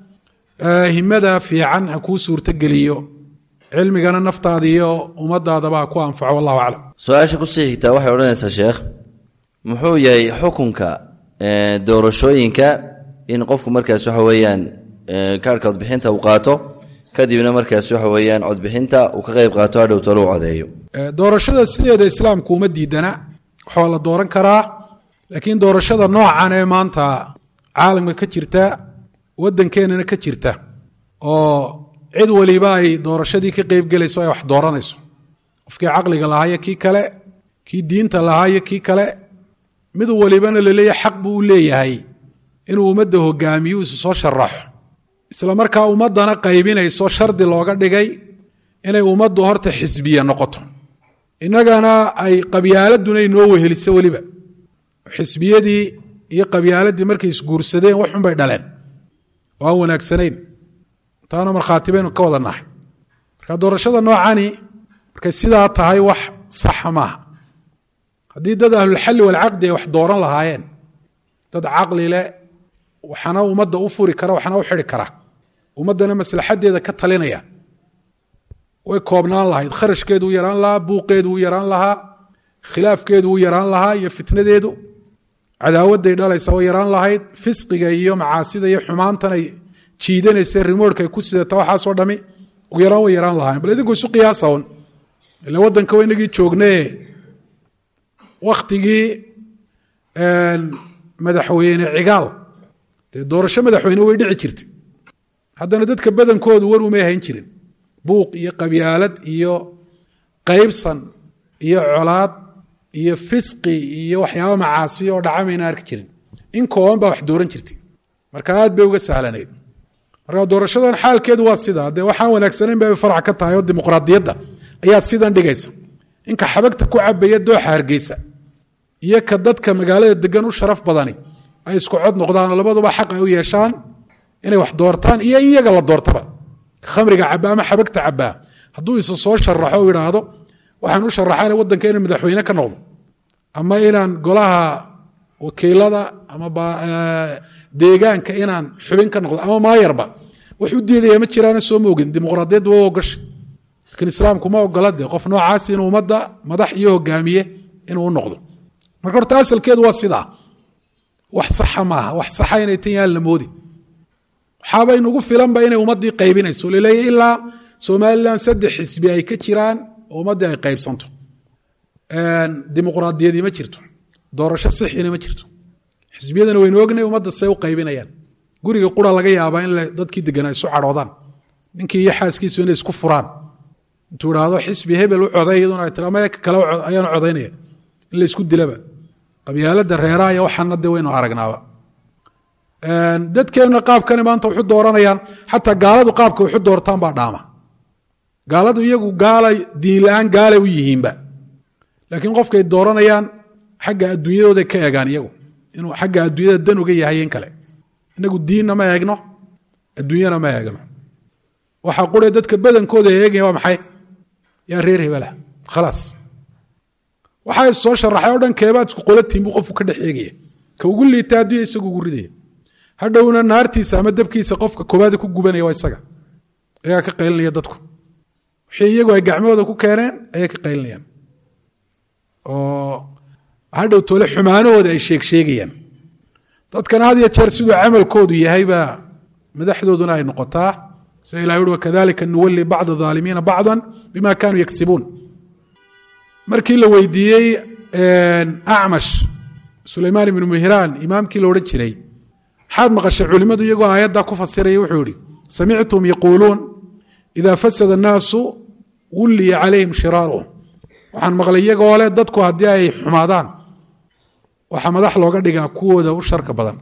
himada fiican ha kuu suurtogeliyo cilmigana naftaada iyo ummadaadaba ha ku anfaco wallahu aclam su-aasha kusii xigtaa waxay odhanaysaa sheekh muxuu yahay xukunka doorashooyinka in qofku markaas waxa weeyaan kaarhka codbixinta uu qaato kadibna markaas waxa weeyaan codbixinta uu ka qayb qaato hadhow talo u codeeyo doorashada sideeda islaamku uma diidana waxaa la dooran karaa laakiin doorashada noocan ee maanta caalamka ka jirta waddankeenana ka jirta oo cid waliba ay doorashadii ka qeybgelayso ay wax dooranayso qofkii caqliga lahaayo kii kale kii diinta lahaayo kii kale mid walibana laleeyahay xaq buu u leeyahay inuu ummadda hogaamiyo isu soo sharaxo isla markaa ummaddana qaybinayso shardi looga dhigay inay ummaddu horta xisbiya noqoto innagana ay qabyaaladuna inoo weheliso weliba xisbiyadii iyo qabyaaladii markay isguursadeen waxunbay dhaleen oo aan wanaagsanayn taana markhaati baynu ka wada nahay marka doorashada noocani markay sidaa tahay wax saxa maaha haddii dad ahlulxalli walcaqdi ay wax dooran lahaayeen dad caqli leh waxana ummadda u furi kara waxna u xidi kara ummaddana maslaxadeeda ka talinaya way koobnaan lahayd kharashkeedu u yaraan lahaa buuqeedu u yaraan lahaa khilaafkeedu u yaraan lahaa iyo fitnadeedu cadaawaday dhalaysa way yaraan lahayd fisqiga iyo macaasida iyo xumaantan ay jiidanaysa rimoorka ay ku sidata waxaasoo dhami ugu yaraan way yaraan lahaayeen bal idinku isu qiyaasa un ila waddanka wa inagii joognee wakhtigii madaxweyne cigaal dee doorasho madaxweyne way dhici jirtay haddana dadka badankoodu war umay hayn jirin buuq iyo qabyaalad iyo qaybsan iyo colaad iyo fisqi iyo waxyaaba macaasiyo oo dhaca mayna arki jirin in kooban baa wax dooran jirtay marka aad bay uga sahlanayd marka doorashadan xaalkeedu waa sidaa dee waxaan wanaagsanayn bay farac ka tahay oo dimuqraadiyadda ayaa sidan dhigaysa inka xabagta ku cabaya dooxa hargeysa iyo ka dadka magaalada degan u sharaf badani ay isku cod noqdaan labaduba xaq ay u yeeshaan inay wax doortaan iyo in iyaga la doortaba khamriga cabaa ama xabagta cabaa hadduu isu soo sharaxo u idhaahdo waxaan u sharaxana waddanka inaan madaxweyne ka noqdo ama inaan golaha wakiilada ama deegaanka inaan xubin ka noqdo ama maayarba wax u diidaya ma jiraana soo ma ogin dimuqraadiyaddu waa ogasha laakiin islaamku ma ogola dee qof noocaas inuu ummadda madax iyo hogaamiye inuu u noqdo marka horta asalkeedu waa sidaa wax saxa maaha wax saxa inay tan yaan la moodi waxaaba inugu filanba inay ummaddii qaybinayso laleeya ilaa somalilan saddex xisbi ay ka jiraan oo ummaddii ay qaybsanto dimuqraadiyadii ma jirto doorasho sixina ma jirto xisbiyadana waynu ognay ummadda say u qaybinayaan guriga qura laga yaabaa in dadkii deganaa isu cadhoodaan ninkii iyo xaaskiisu inay isku furaan intuu idhaahdo xisbi hebel u coday iyaduna ay tira maya kale ayaanu codaynaya in la isku dilaba qabyaalada reeraha iyo waxaana de waynu aragnaaba dadkeenna qaabkani maanta waxu dooranayaan xataa gaaladu qaabka waxu doortaan baa dhaama gaaladu iyagu gaala diin la-aan gaalay u yihiinba laakiin qofkay dooranayaan xagga adduunyadooday ka eegaan iyagu inuu xagga adduunyada dan uga yahay in kale inagu diinna ma eegno adduunyana ma eegno waxaa qure dadka badankooda eegaya waa maxay yaa reer hebela khalaas waxaa soo sharaxay o dhan keebaad isku qolatiin buu qofku ka dhex eegaya ka ugu liita adduunya isagu ugu ridaya hadhowna naartiisa ama dabkiisa qofka koobaada ku gubanaya waa isaga ayaa ka qaylinaya dadku wixii iyagu ay gacmahooda ku keeneen ayay ka qaylinayaan oo hadhow toole xumaanahooda ay sheeg sheegayaan dadkana had iyo jeer siduu camalkoodu yahay baa madaxdooduna ay noqotaa sida ilah uhi wakadalika nuwali bacda aalimiina bacda bima kanuu yagsibuun markii la weydiiyey acmash sulaymaan ibnu mihraan imaamkii la odhan jiray maxaad maqashay culimmadu iyagoo aayaddaa ku fasiraya wuxuu yihi samictum yaquuluun ida fasada annaasu wulliya calayhim shiraaruhum waxaan maqlay iyagoo leh dadku haddii ay xumaadaan waxaa madax looga dhigaa kuwooda u sharka badan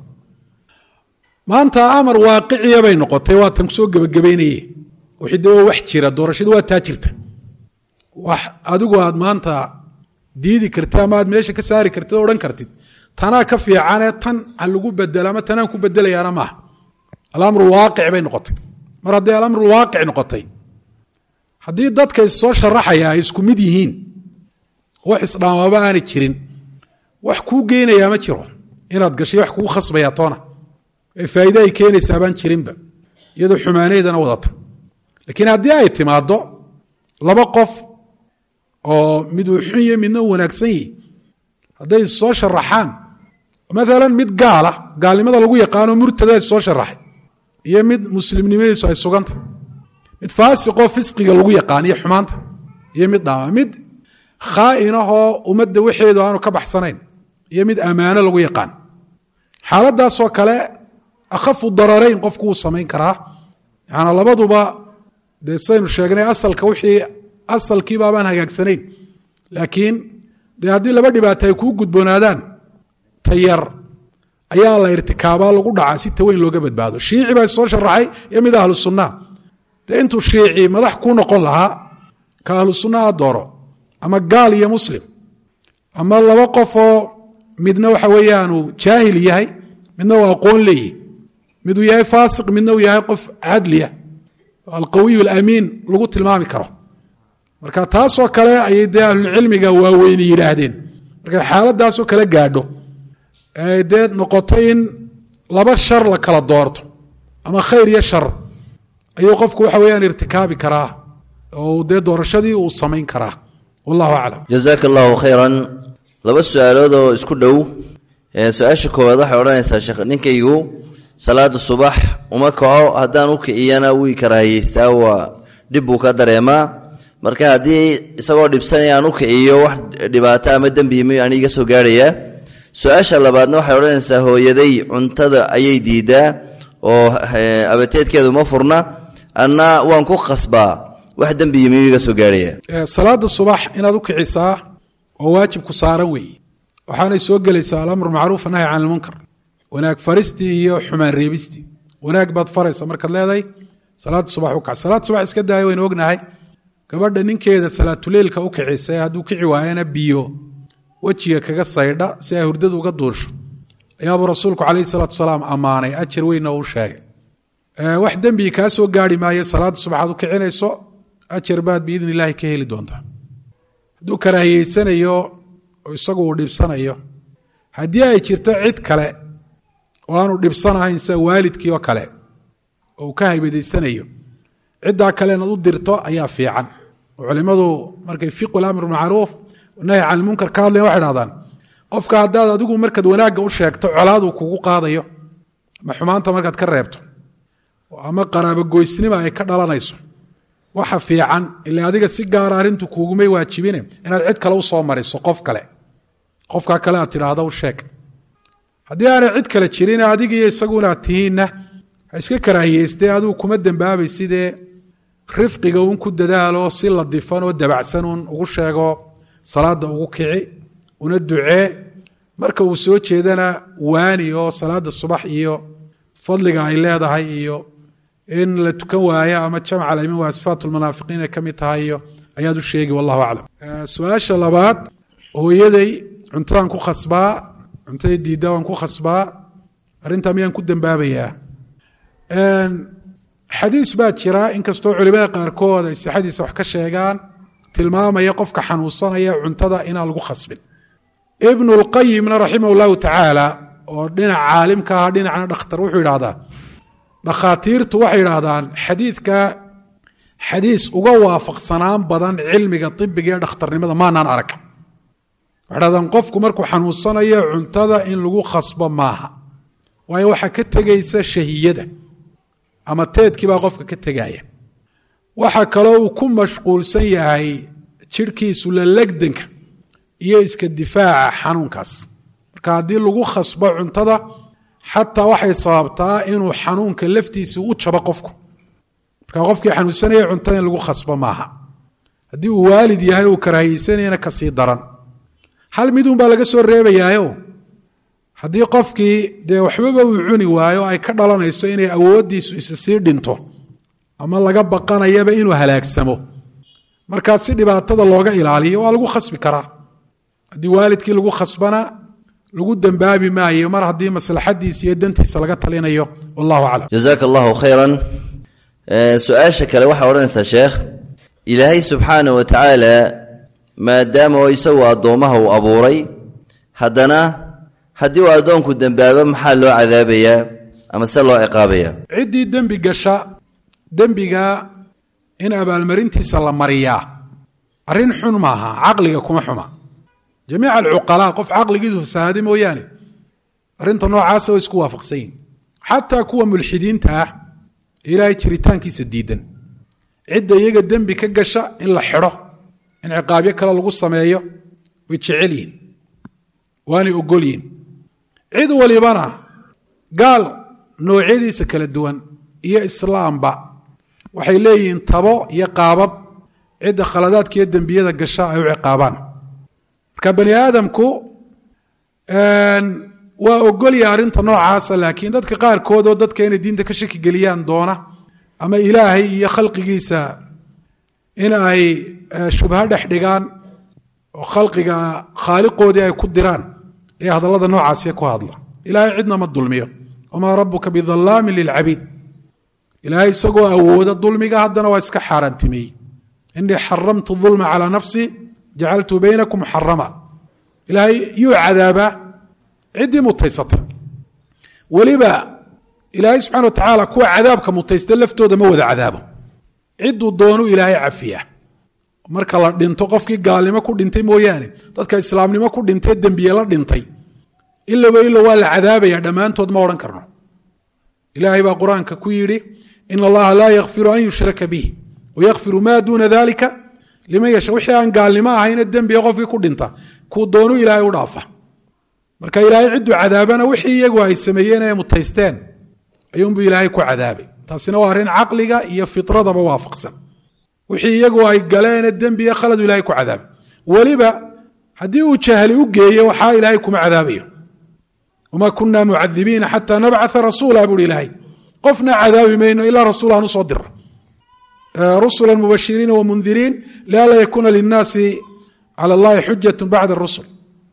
maanta amar waaqiciya bay noqotay waa tan kusoo gebagabaynaye wixii de wax jira doorashadu waa taa jirta wax adigu aad maanta diidi kartid ama aad meesha ka saari kartid oo odhan kartid tanaa ka fiicanee tan ha lagu bedelo ama tanaan ku bedelayaana maaha alamru waaqic bay noqotay mar hadday alamru waaqic noqotay haddii dadka issoo sharaxaya ay isku mid yihiin wax isdhaamaba aanay jirin wax kuu geynayaa ma jiro inaad gashay wax kugu khasbaya toona ee faa'iide ay keenaysaa baan jirinba iyadoo xumaaneydana wadata laakiin haddii ay timaaddo laba qof oo mid uu xun yahi midna uu wanaagsan yihi hadday soo sharaxaan maalan mid gaala gaalnimada lagu yaqaano murtada soo sharaxay iyo mid muslimnimadiisu ay suganta mid faasiqoo fisqiga lagu yaqaan iyo xumaanta iyo mid dhaama mid khaa'inahoo ummadda waxeedu aanu ka baxsanayn iyo mid ammaano lagu yaqaan xaaladaasoo kale akhafu dararayn qofku wuu samayn karaa yaana labaduba dee saynu sheegnay asalka wixii asalkiibaabaan hagaagsanayn laakiin dee haddii laba dhibaato ay kuu gudboonaadaan tayar ayaa la irtikaabaa lagu dhacaa si taweyn looga badbaado shiici baa soo sharaxay iyo mid ahlu sunnaa dee intuu shiici madax kuu noqon lahaa ka ahlu sunnaha dooro ama gaal iyo muslim ama laba qofoo midna waxa weeyaanu jaahil yahay midna uu aqoon leeyihi miduu yahay faasiq midna uu yahay qof cadliya alqawiy alamiin lagu tilmaami karo marka taasoo kale ayay dee ahlulcilmiga waaweyni yidhaahdeen markay xaaladaasoo kale gaadho ay dee noqoto in laba shar la kala doorto ama khayr iyo shar ayuu qofku waxa weeyaan irtikaabi karaa oo dee doorashadii uu samayn karaa wallahu aclam jazaaka allahu khayran laba su-aalood oo isku dhow su-aasha koowaad waxay odhanaysaa sheekh ninkaygu salaada subax uma kaco haddaan u kiciyana wii karaahiyeystaa waa dhib buu ka dareemaa marka haddii isagoo dhibsanaya aan u kiciyo wax dhibaato ama dembi mi aan iga soo gaarhayaa su-aasha labaadna waxay odhanaysaa hooyaday cuntada ayay diidaa oo abateedkeedu ma furna anna waan ku khasbaa wax dembiyi miyuu iga soo gaarhaya salaada subax inaad u kicisaa oo waajibku saaran weeye waxaanay soo gelaysaa alamru macruuf nahy can ilmunkar wanaag faristii iyo xumaan reebistii wanaag baad faraysa markaad leedahay salaada subax u kac salaad subax iska daaya waynu ognahay gabadha ninkeeda salaatuleylka u kicisa hadduu kici waayana biyo wejiga kaga saydha si ay hurdadu uga duursho ayaabuu rasuulku calayhi salaatu wasalaam ammaanay ajar weynna uu sheegay wax dembi kaa soo gaari maayo salaada subaxaad u kicinayso ajar baad biidn illaahi ka heli doontaa hadduu karaahiyeysanayo oo isagu uu dhibsanayo haddii ay jirto cid kale oo aanu dhibsanahayn sida waalidkii oo kale oo uu ka haybadaysanayo ciddaa kale inaad u dirto ayaa fiican oo culimmadu markay fiqu lamr macruuf nahy can ilmunkar ka hadlayan waxay dhahdaan qofka haddaad adigu markaad wanaagga u sheegto colaaduu kugu qaadayo ama xumaanta markaad ka reebto ama qaraabogoysnima ay ka dhalanayso waxa fiican ila adiga si gaara arrintu kuugumay waajibine inaad cid kale usoo mariso qof kale qofkaa kale aad tidhaahdo u sheeg haddii aanay cid kale jirin adiga iyo isaguna aad tihiinna ha iska karaahiyeystee adigu kuma dembaabay sidee rifqiga uun ku dadaalo si ladifan oo dabacsan uun ugu sheego salaada ugu kici una ducee marka uu soo jeedana waani oo salaada subax iyo fadliga ay leedahay iyo in la tukan waayo ama jamc alaimin waa sifaat lmunaafiqiin ay ka mid tahay iyo ayaad u sheegi wallahu aclam su-aasha labaad hooyaday cuntadaan ku khasbaa cuntada diidda waan ku khasbaa arrintaa miyaan ku dembaabayaa xadiis baa jira inkastoo culimada qaarkood ay sixadiisa wax ka sheegaan tilmaamaya qofka xanuunsanaya cuntada inaan lagu khasbin ibnu lqayimna raximah llahu tacaala oo dhinac caalimka ah dhinacna dhakhtar wuxuu yidhahdaa dhakhaatiirtu waxay yidhaahdaan xadiidka xadiis uga waafaqsanaan badan cilmiga ibiga ee dhakhtarnimada maanaan arag waxay dhahdaan qofku markuu xanuunsanayo cuntada in lagu khasbo maaha waayo waxaa ka tegaysa shahiyada ama teedkii baa qofka ka tegaya waxa kaloo uu ku mashquulsan yahay jidhkiisu la legdanka iyo iska difaaca xanuunkaas marka haddii lagu khasbo cuntada xataa waxay sababtaa inuu xanuunka laftiisa u jabo qofku marka qofkii xanuunsanaya cuntada in lagu khasbo maaha haddii uu waalid yahay uu karahayeysanayana kasii daran hal midun baa laga soo reebayaayo haddii qofkii dee waxbaba uu cuni waayo ay ka dhalanayso inay awooddiisu isa sii dhinto ama laga baqanayaba inuu halaagsamo markaa si dhibaatada looga ilaaliyo waa lagu khasbi karaa haddii waalidkii lagu khasbana lagu dembaabi maayo mar haddii maslaxadiisa iyo dantiisa laga talinayo wallahu aclam jazaaka allahu khayran su-aasha kale waxaa odhanaysaa sheekh ilaahay subxaana wa tacaala maadaama oo isagu addoommaha uu abuuray haddana haddii uu addoonku dembaabo maxaa loo cadaabayaa ama se loo ciqaabayaa ciddii dembi gasha dembiga in abaalmarintiisa la mariyaa arrin xun maaha caqliga kuma xuma jamiica alcuqalaa qof caqligiisu fasahaaday mooyaane arrinta noocaasa way isku waafaqsan yihin xataa kuwa mulxidiinta ah ilaahay jiritaankiisa diidan cidda iyaga dembi ka gasha in la xidho in ciqaabyo kale lagu sameeyo way jecel yihin waanay ogol yihin cid walibana gaal noocyadiisa kala duwan iyo islaamba waxay leeyihiin tabo iyo qaabab cidda khaladaadka iyo dembiyada gasha ay u ciqaabaan marka bani aadamku waa ogolyaha arrinta noocaasa laakiin dadka qaarkood oo dadka inay diinta ka shaki geliyaan doona ama ilaahay iyo khalqigiisa in ay shubho dhex dhigaan oo khalqiga khaaliqoodii ay ku diraan ee hadallada noocaasi ku hadla ilaahay cidna ma dulmiyo wamaa rabuka bidalaamin lilcabiid ilaahay isagoo awooda dulmiga haddana waa iska xaaraantimeeyey inii xaramtu ulma calaa nafsi jacaltu baynakum muxarama ilaahay yuu cadaabaa ciddii mutaysata weliba ilaahay subxana wa tacaala kuwa cadaabka mutaysta laftooda ma wada cadaabo cidduu doonu ilaahay cafiya marka la dhinto qofkii gaalnimo ku dhintay mooyaane dadka islaamnimo ku dhintay dembiye la dhintay ilaba ilo waa la cadaabaya dhammaantood ma odhan karno ilaahay baa qur-aanka ku yidhi in allaha laa yakfiru an yushraka bih wayakfiru maa duuna dalika liman yasha wixii aan gaalnimo ahayna dembiga qofkii ku dhinta kuu doonu ilaahay u dhaafa marka ilaahay cidduu cadaabana wixii iyagu ay sameeyeen ee mutaysteen ayuunbuu ilaahay ku cadaabay taasina waa arrin caqliga iyo fitradaba waafaqsan wixii iyagu ay galeene dembiga khaladu ilahay ku cadaabay weliba haddii uu jahli u geeyo waxaa ilaahay kuma cadaabayo wamaa kunaa mucadibiina xataa nabcaa rasuula buuhi ilaahay qofna cadaabi mayno ilaa rasuul aan usoo dira rusula mubashiriina wamundiriin lianlaa yakuuna linnaasi cala allahi xujatu bacda rusul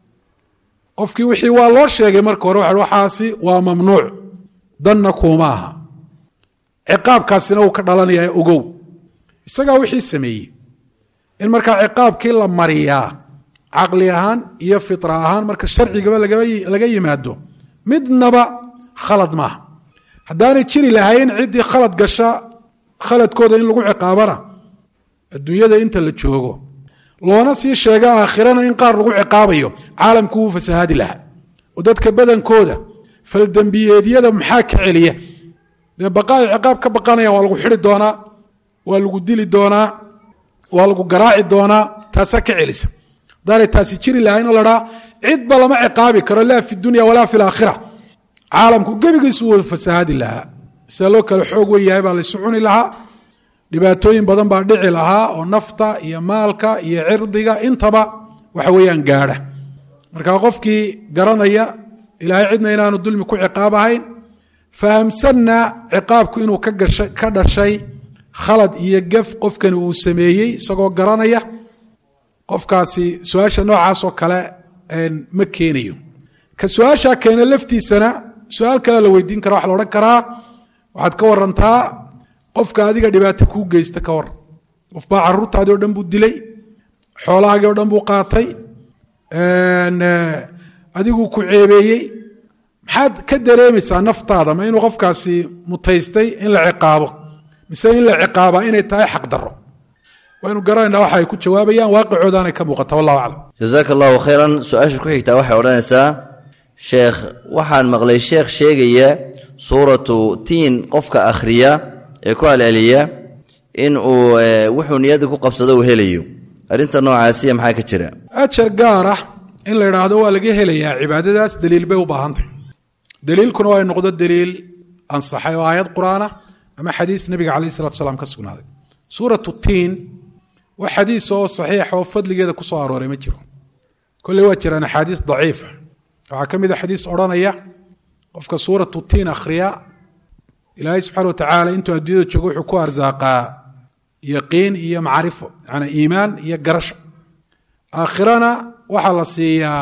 qofkii wixii waa loo sheegay marka hore waa waxaasi waa mamnuuc danna kuuma aha ciqaabkaasina uu ka dhalanaya ogow isagaa wixii sameeyey in markaa ciqaabkii la mariyaa caqli ahaan iyo fitra ahaan marka sharcigaba laga yimaado midnaba khalad maaha haddaanay jiri lahayn ciddii khalad gasha khaladkooda in lagu ciqaabana adduunyada inta la joogo loona sii sheega aakhirana in qaar lagu ciqaabayo caalamku wuu fasahaadi lahaa oo dadka badankooda faldembiyeedyada maxaa ka celiya dee baqaay ciqaab ka baqanaya waa lagu xidi doonaa waa lagu dili doonaa waa lagu garaaci doonaa taasaa ka celisa haddaanay taasi jiri lahayn oo ladhaa cidba lama ciqaabi karo laa fi dunya walaa fi laakhira caalamku gebigiisu wuu fasahaadi lahaa sida loo kale xoog wen yahay baa laysu cuni lahaa dhibaatooyin badan baa dhici lahaa oo nafta iyo maalka iyo cirdiga intaba waxa weeyaan gaadha marka qofkii garanaya ilaahay cidna inaanu dulmi ku ciqaab ahayn fahamsanna ciqaabku inuu ka dhashay khalad iyo gef qofkani uu sameeyey isagoo garanaya qofkaasi su-aasha noocaas oo kale ma keenayo ka su-aashaa keena laftiisana su-aal kale la weydiin kara waxa la odhan karaa waxaad ka warantaa qofka adiga dhibaato kuu geysta ka waran qof baa caruurtaadii o dhan buu dilay xoolahaagii o dhan buu qaatay adiguu ku ceebeeyey maxaad ka dareemaysaa naftaada ma inuu qofkaasi mutaystay in la ciqaabo mise in la ciqaabaa inay tahay xaq daro waynu garanaynaa waxa ay ku jawaabayaan waaqicoodaanay ka muuqata wallahu aclam jasaaka allahu khayran su-aasha ku xigtaa waxay odhanaysaa sheekh waxaan maqlay sheekh sheegaya suuratu tiin qofka akhriya ee ku alceliya in uu wuxuu niyadda ku qabsado uu helayo arrinta noocaasiya maxaa ka jira ajar gaar ah in la idhaahdo waa laga helayaa cibaadadaas daliil bay u baahantahy daliilkuna waa noqdo daliil ansaxay oo aayad qur-aanah ama xadiis nebiga calayh salatu salaam ka sugnaaday suuratu tiin wax xadiis oo saxiixa oo fadligeeda ku soo arooray ma jiro kolley waa jiraan axaadiis daciifa waxaa ka mid a xadiis odhanaya qofka suuratu tiin akhriya ilaahay subxana wa tacaala intuu adduunyada joogo wuxuu ku arsaaqaa yaqiin iyo macrifo yanaa iimaan iyo garasho aakhirana waxaa la siiyaa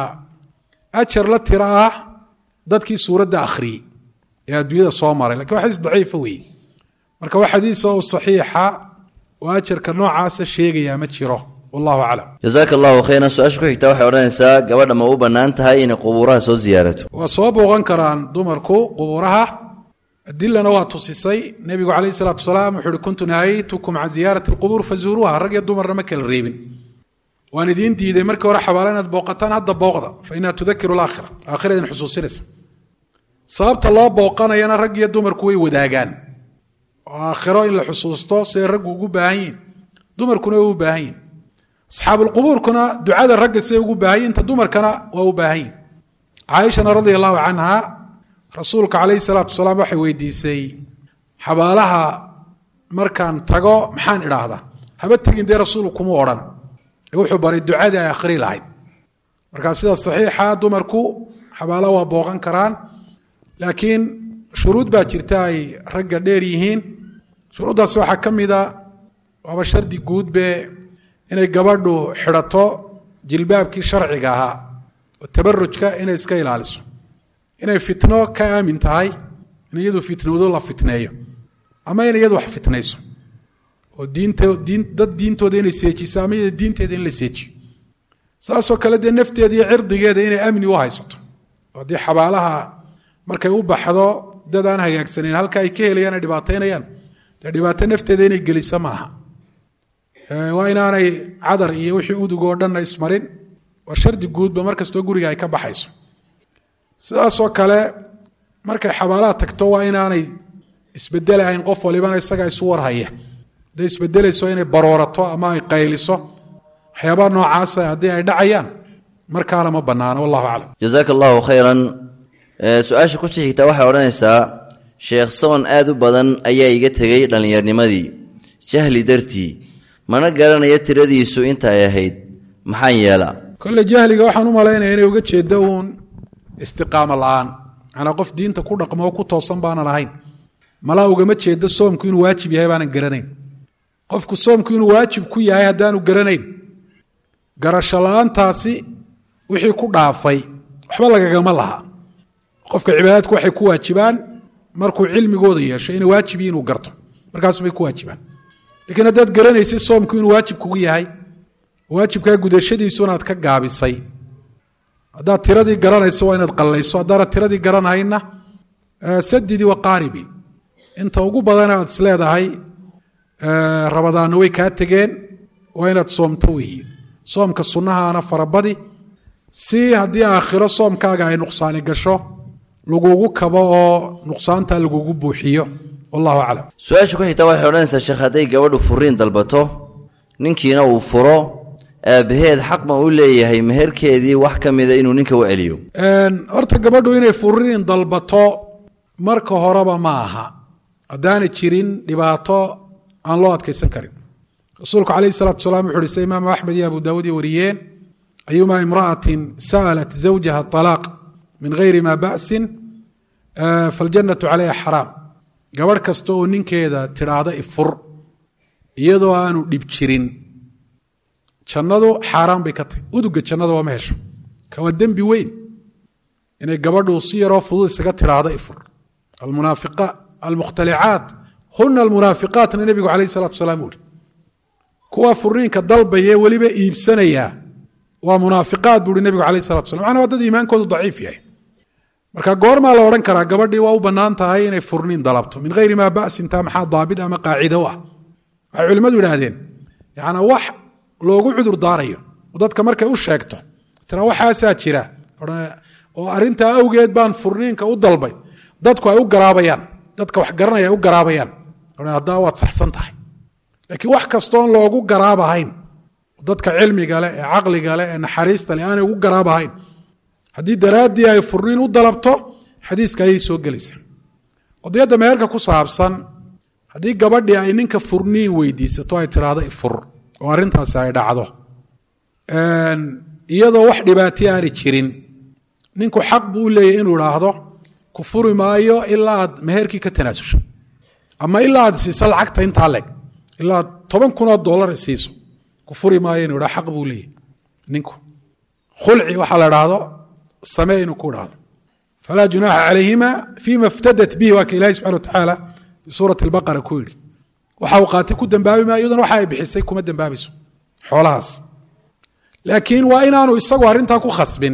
ajar la tira ah dadkii suuradda akhriyey ee adduunyada soo maray lakin waa xadiis daciifa weeye marka wax xadiis oo saxiixa oo ajarka noocaasa sheegayaa ma jiro wallahu aclam jasaaka allahu khayran su-aasha ku xigtaa waxay odhanaysaa gabadha ma u bannaan tahay inay qubuuraha soo siyaarato waa soo booqan karaan dumarku qubuuraha adilana waa tusisay nebigu calayh isalaatu wasalaam wuxu uhi kuntu nahaytukum can ziyaarati alqubuur fazuuruuha rag iyo dumarna ma kala reebin waan idiin diiday markii hore xabaala inaad booqataan hadda booqda fa inaha tudakiru alaakhira aakhira idin xusuusinaysa sababta loo booqanayana rag iyo dumarku way wadaagaan oo aakhiro in la xusuusto siday raggu ugu baahan yihin dumarkuna way u baahan yihin asxaabulqubuurkuna ducada ragga siday ugu baahan yihin ta dumarkana waa u baahan yihin caaishana radia allahu canha rasuulka calayhi salaatu wasalaam waxay weydiisay xabaalaha markaan tago maxaan idhaahdaa haba tegin dee rasuulku kuma odhan ee wuxuu baray ducadii ay akhri lahayd markaa sida saxiixa dumarku xabaalaha waa booqan karaan laakiin shuruud baa jirta ay ragga dheer yihiin shuruuddaas waxaa ka mida waaba shardi guudbe inay gabadhu xidhato jilbaabkii sharciga ahaa oo tabarujka inay iska ilaaliso inay fitno ka aamin tahay in iyadu fitnoodo la fitneeyo ama in iyadu wax fitnayso oo diinta diin dad diintooda inay seejiso ama iyada diinteeda in la seejiyo saasoo kale dee nafteeda iyo cirdigeeda inay amni u haysato oo haddii xabaalaha markay u baxdo dad aan hagaagsanayn halka ay ka helayaan ay dhibaataynayaan dee dhibaato nafteeda inay gelisa maaha waa inaanay cadar iyo wixii udug oo dhanna ismarin waa shardi guudba mar kastoo guriga ay ka baxayso sidaasoo kale markay xabaalaha tagto waa inaanay isbedelahayn qof walibana isaga isu warhaya hadday isbedelayso inay baroorato ama ay qayliso waxyaabaha noocaasa haddii ay dhacayaan markaana ma bannaano wallahu aclam jasaaka allahu khayran su-aasha ku xigtaa waxay odhanaysaa sheekh soon aad u badan ayaa iga tegey dhallinyarnimadii jahli dartii mana garanayo tiradiisu inta ay ahayd maxaan yeelaa kolle jahliga waxaan u malaynaya inay uga jeeddo uun istiqaamo la-aan manaa qof diinta ku dhaqmo oo ku toosan baanan ahayn malaa ugama jeedo soomku inuu waajib yahay baanan garanayn qofku soomku inuu waajib ku yahay haddaanu garanayn garasho la-aantaasi wixii ku dhaafay waxba lagagama laha qofka cibaadaadku waxay ku waajibaan markuu cilmigooda yeesho inay waajibi inuu garto markaasubay ku waajibaan lakiin haddaad garanaysay soomku inuu waajib kugu yahay waajibkaa gudashadiisu inaad ka gaabisay haddaad tiradii garanayso waa inaad qallayso haddaanad tiradii garanahayna sadidii waqaaribi inta ugu badana aad isleedahay rabadaanna way kaa tegeen waa inaad soomto weeye soomka sunnahaana farabadi si haddii aakhiro soomkaaga ay nuqsaani gasho lagugu kabo oo nuqsaanta lagugu buuxiyo wallahu aclam su-aasha ku xigtaa waxay odhanaysaa sheekh hadday gabadhu furiin dalbato ninkiina uu furo aabbaheed xaq ma u leeyahay meherkeedii wax ka mida inuu ninka u celiyo horta gabadhu inay furiin dalbato marka horeba ma aha haddaanay jirin dhibaato aan loo adkaysan karin rasuulku calayhi salatu wasalaam wuxu uhi sida imaamu axmed iyo abu daawuud iyo wariyeen ayuma imra'atin sa'alat zawjaha alaaq min gayri ma ba'sin faljannatu calayha xaraam gabadh kasta oo ninkeeda tidhaahda ifur iyadoo aanu dhib jirin jannadu xaaraan bay ka tahy uduga jannada waa ma hesho ka waa dembi weyn inay gabadhu si yaroo fudud isaga tidhaahdo ifur almukhtalicaat huna almunaafiqaatna nebigu calayh salatu wasalaam uhi kuwa furiinka dalbaya weliba iibsanayaa waa munaafiqaad buuhi nebigu calayh salatu slam macnaa waa dad iimaankoodu daciif yahay marka goormaa la odhan karaa gabadhii waa u bannaan tahay inay furniin dalabto min hayri maa ba'sin taa maxaa daabit ama qaacido u ah waxay culimmadu idhaahdeen yaana wax loogu cudur daarayo oo dadka markay u sheegto tira waxaasaa jira oo arrintaa awgeed baan furniinka u dalbay dadku ay u garaabayaan dadka wax garanaya ay u garaabayaan haddaa waad saxsan tahay laakiin wax kastoon loogu garaabahayn dadka cilmiga leh ee caqliga leh ee naxariista leh aanay ugu garaabahayn haddii daraaddii ay furniin u dalabto xadiiska ayay soo gelaysaa qodiyadda meherka ku saabsan haddii gabadhii ay ninka furniin weydiisato ay tiraahdo ifur oo arrintaasi ay dhacdo iyadoo wax dhibaatay aanay jirin ninku xaq buu u leeyahy inuu idhaahdo ku furi maayo ilaa aad meherkii ka tanaasusho ama ilaa aad siiso lacagta intaa leeg ilaa aad toban kunoo dollar siiso ku furi maayo inuu idhahdo xaq buu leeyahy ninku khulci waxaa la idhaahdo samee inuu ku idhaahdo falaa junaaxa calayhima fima iftadat bihi waa ka ilahi subxana wa tacaala fi suurati albaqara ku yidhi waxa uu qaatay ku dambaabi maayo iyaduna waxa ay bixisay kuma dambaabayso xoolahaas laakiin waa inaanu isagu arrintaa ku khasbin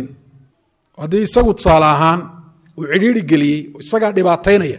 haddii isagu tusaale ahaan uu cidhiiri geliyey isagaa dhibaataynaya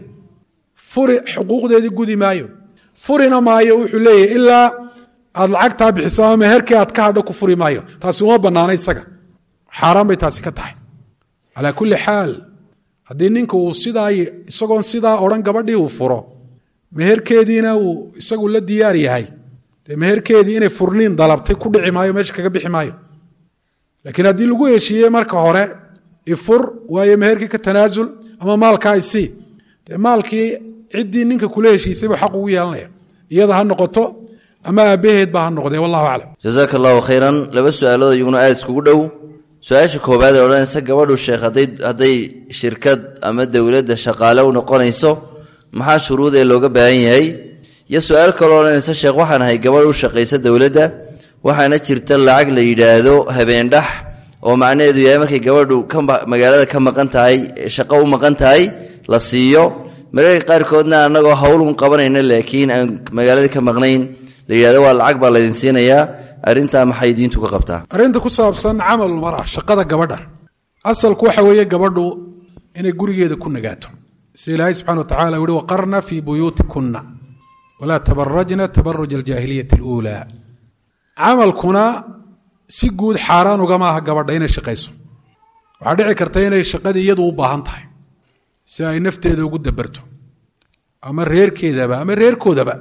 furi xuquuqdeedii gudi maayo furina maayo wuxuu leeyahy ilaa aad lacagtaa bixiso ama meherkii aad ka hadho ku furi maayo taasi uma bannaana isaga xaaraan bay taasi ka tahay calaa kulli xaal haddii ninka uu sidaa isagoon sidaa odhan gabadhii uu furo meherkeediina uu isagu la diyaar yahay dee meherkeedii inay furniin dalabtay ku dhici maayo meesha kaga bixi maayo laakiin haddii lagu heshiiyey marka hore ifur waayo meherkii ka tanaasul ama maalkaa isii dee maalkii ciddii ninka kula heshiisay buu xaq ugu yeelanaya iyada ha noqoto ama aabbaheed baa ha noqdee wallahu aclam jasaaka allahu khayran laba su-aalood iyaguna aada iskugu dhow su-aasha koobaad ee odhanaysa gabadhu sheekh hadday hadday shirkad ama dowladda shaqaale u noqonayso maxaa shuruud ee looga baahan yahay iyo su-aal kaloo odhanaysa sheekh waxaan ahay gabadh u shaqaysa dowladda waxaana jirta lacag la yidhaahdo habeendhax oo macnaheedu yahay markay gabadhu magaalada ka maqan tahay shaqo u maqan tahay la siiyo mararka qaarkoodna annagoo howlun qabanayna laakiin aan magaalada ka maqnayn la yidhahdo waa lacag baa laydin siinayaa arrintaa maxay diintu ka qabtaa arrinta ku saabsan camalul mara shaqada gabadha asalku waxa weeye gabadhu inay gurigeeda ku nagaato si ilaahay subxana wa tacala uhi waqarna fii buyuutikunna walaa tabarajna tabaruj aljaahiliyati aluulaa camalkuna si guud xaaraan ugama aha gabadha inay shaqayso waxaa dhici karta inay shaqadii iyadu u baahan tahay si ay nafteeda ugu dabarto ama reerkeedaba ama reerkoodaba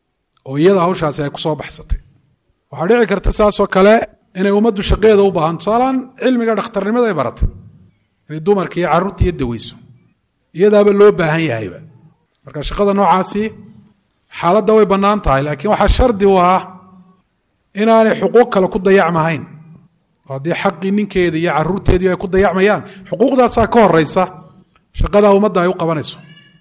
oo iyada hawshaasi ay ku soo baxsatay waxaa dhici karta saasoo kale inay ummaddu shaqeeda u baahan tusaalaan cilmiga dhakhtarnimada ay baratay inay dumarka iyo carruurta iyo daweyso iyadaaba loo baahan yahayba marka shaqada noocaasi xaaladda way bannaan tahay laakiin waxaa shardi u ah inaanay xuquuq kale ku dayacmahayn oo haddii xaqii ninkeeda iyo carruurteedii ay ku dayacmayaan xuquuqdaasaa ka horeysa shaqadaa ummadda ay u qabanayso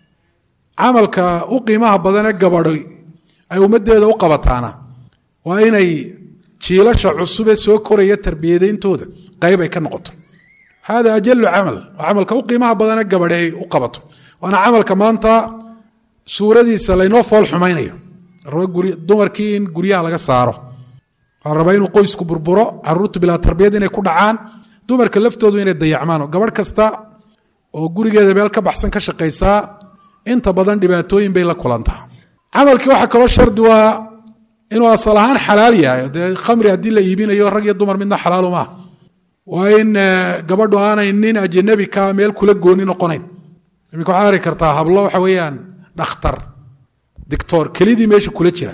camalka u qiimaha badan ee gabadhay ay ummaddeeda u qabataana waa inay jiilasha cusubee soo koraya tarbiyadayntooda qayb ay ka noqoto hada ajalu camal waa camalka u qiimaha badanee gabadhe ay u qabato waana camalka maanta suuradiisa laynoo fool xumaynayo raba dumarkii in guryaha laga saaro waa raba inuu qoysku burburo caruurtu bilaa tarbiyad inay ku dhacaan dumarka laftoodu inay dayacmaan oo gabadh kasta oo gurigeeda meel ka baxsan ka shaqaysaa inta badan dhibaatooyin bay la kulantaa camalkii waxaa kaloo shardi waa inuu asal ahaan xalaal yahay dee khamri haddii la iibinayo rag iyo dumar midna xalaalu maaha waa in gabadhu aanay nin ajanabi ka meel kula gooni noqonayn iminka waxaad ari kartaa hablo waxa weeyaan dhakhtar dictor kelidii meesha kula jira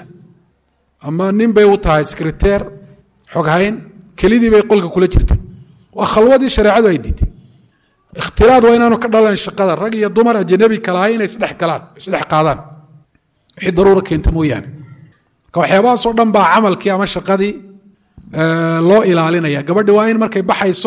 ama nin bay u tahay secreteer xoghayn kelidii bay qolka kula jirta waa khalwadii shareecadu ay diiday ikhtilaad waa inaanu ka dhalan shaqada rag iyo dumar ajanabi kalahay inay isdhex galaan isdhex qaadaan wixii daruura keenta mooyaane marka waxyaabahaasoo dhan baa camalkii ama shaqadii loo ilaalinaya gabadhi waa in markay baxayso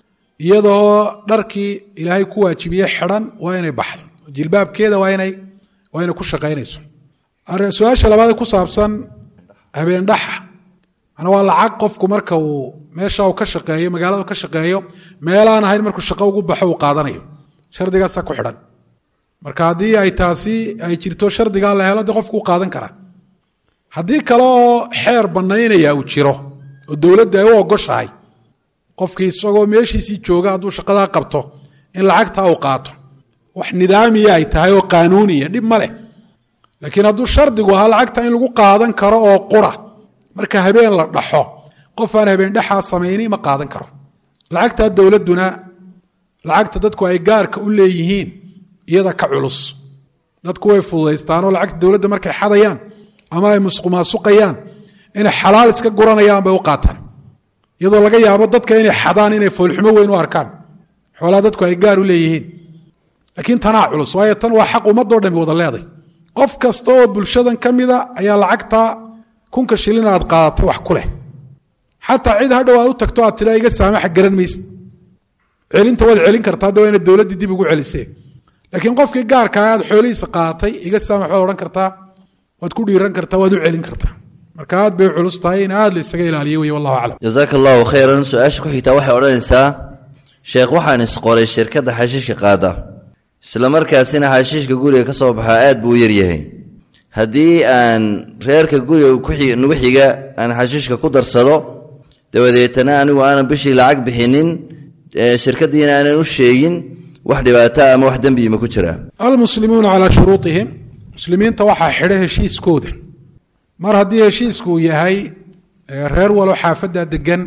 iyadoo dharkii ilaahay ku waajibiye xidhan waa inay baxdo jilbaabkeeda waa inay waa inay ku shaqaynayso su-aasha labaad ku saabsan habeendhaxa mana waa lacag qofku marka uu meesha uu ka shaqeeyo magaalada ka shaqeeyo meelaan ahayn markuu shaqo ugu baxo uu qaadanayo shardigaasaa ku xidhan marka haddii ay taasi ay jirto shardigaa la helo de qofku u qaadan karaa haddii kale oo xeer bannaynaya uu jiro oo dowladda ay u ogoshahay qofkii isagoo meeshiisii jooga hadduu shaqadaa qabto in lacagtaa uu qaato wax nidaamiya ay tahay oo qaanuuniya dhib ma leh laakiin hadduu shardigu ahaa lacagta in lagu qaadan karo oo qura marka habeen la dhaxo qof aan habeen dhexaa samayni ma qaadan karo lacagtaa dowladduna lacagta dadku ay gaarka u leeyihiin iyada ka culus dadku way fududaystaanoo lacagta dowladda markay xadayaan ama ay musqumaasuqayaan inay xalaal iska guranayaan bay u qaataan iyadoo laga yaabo dadka inay xadaan inay foolxumo weyn u arkaan xoolaa dadku ay gaar u leeyihiin laakiin tanaa culus waayo tan waa xaq ummadoo dhami wada leeday qof kasta oo bulshadan ka mida ayaa lacagtaa kunka shilin aad qaadatay wax ku leh xataa cid hadhow aad u tagto aad tila iga saamaxa garan maysa celinta waad celin kartaa hadda waa ina dowladdii dib ugu celisee laakiin qofkii gaarkaa aad xoolihiisa qaadatay iga saamax waad odhan kartaa waad ku dhiiran kartaa waad u celin kartaa marka aad bay culus tahay in aad la isaga ilaaliyo wey wallahu aclam jasaaka allahu khayran su-aasha ku xigtaa waxay odhanaysaa sheekh waxaan isqoray shirkadda xashiishka qaada isla markaasina xashiishka guriga ka soo baxaa aad buu u yaryahay haddii aan reerka guriga nagu xiga aan xashiishka ku darsado dabadeetana anigu aanan bishii lacag bixinin shirkaddiina aanan u sheegin wax dhibaata ama wax dembi ma ku jiraa almuslimuuna calaa shuruuطihim muslimiinta waxaa xidha heshiiskooda mar haddii heshiisku uu yahay reer walo xaafadda degan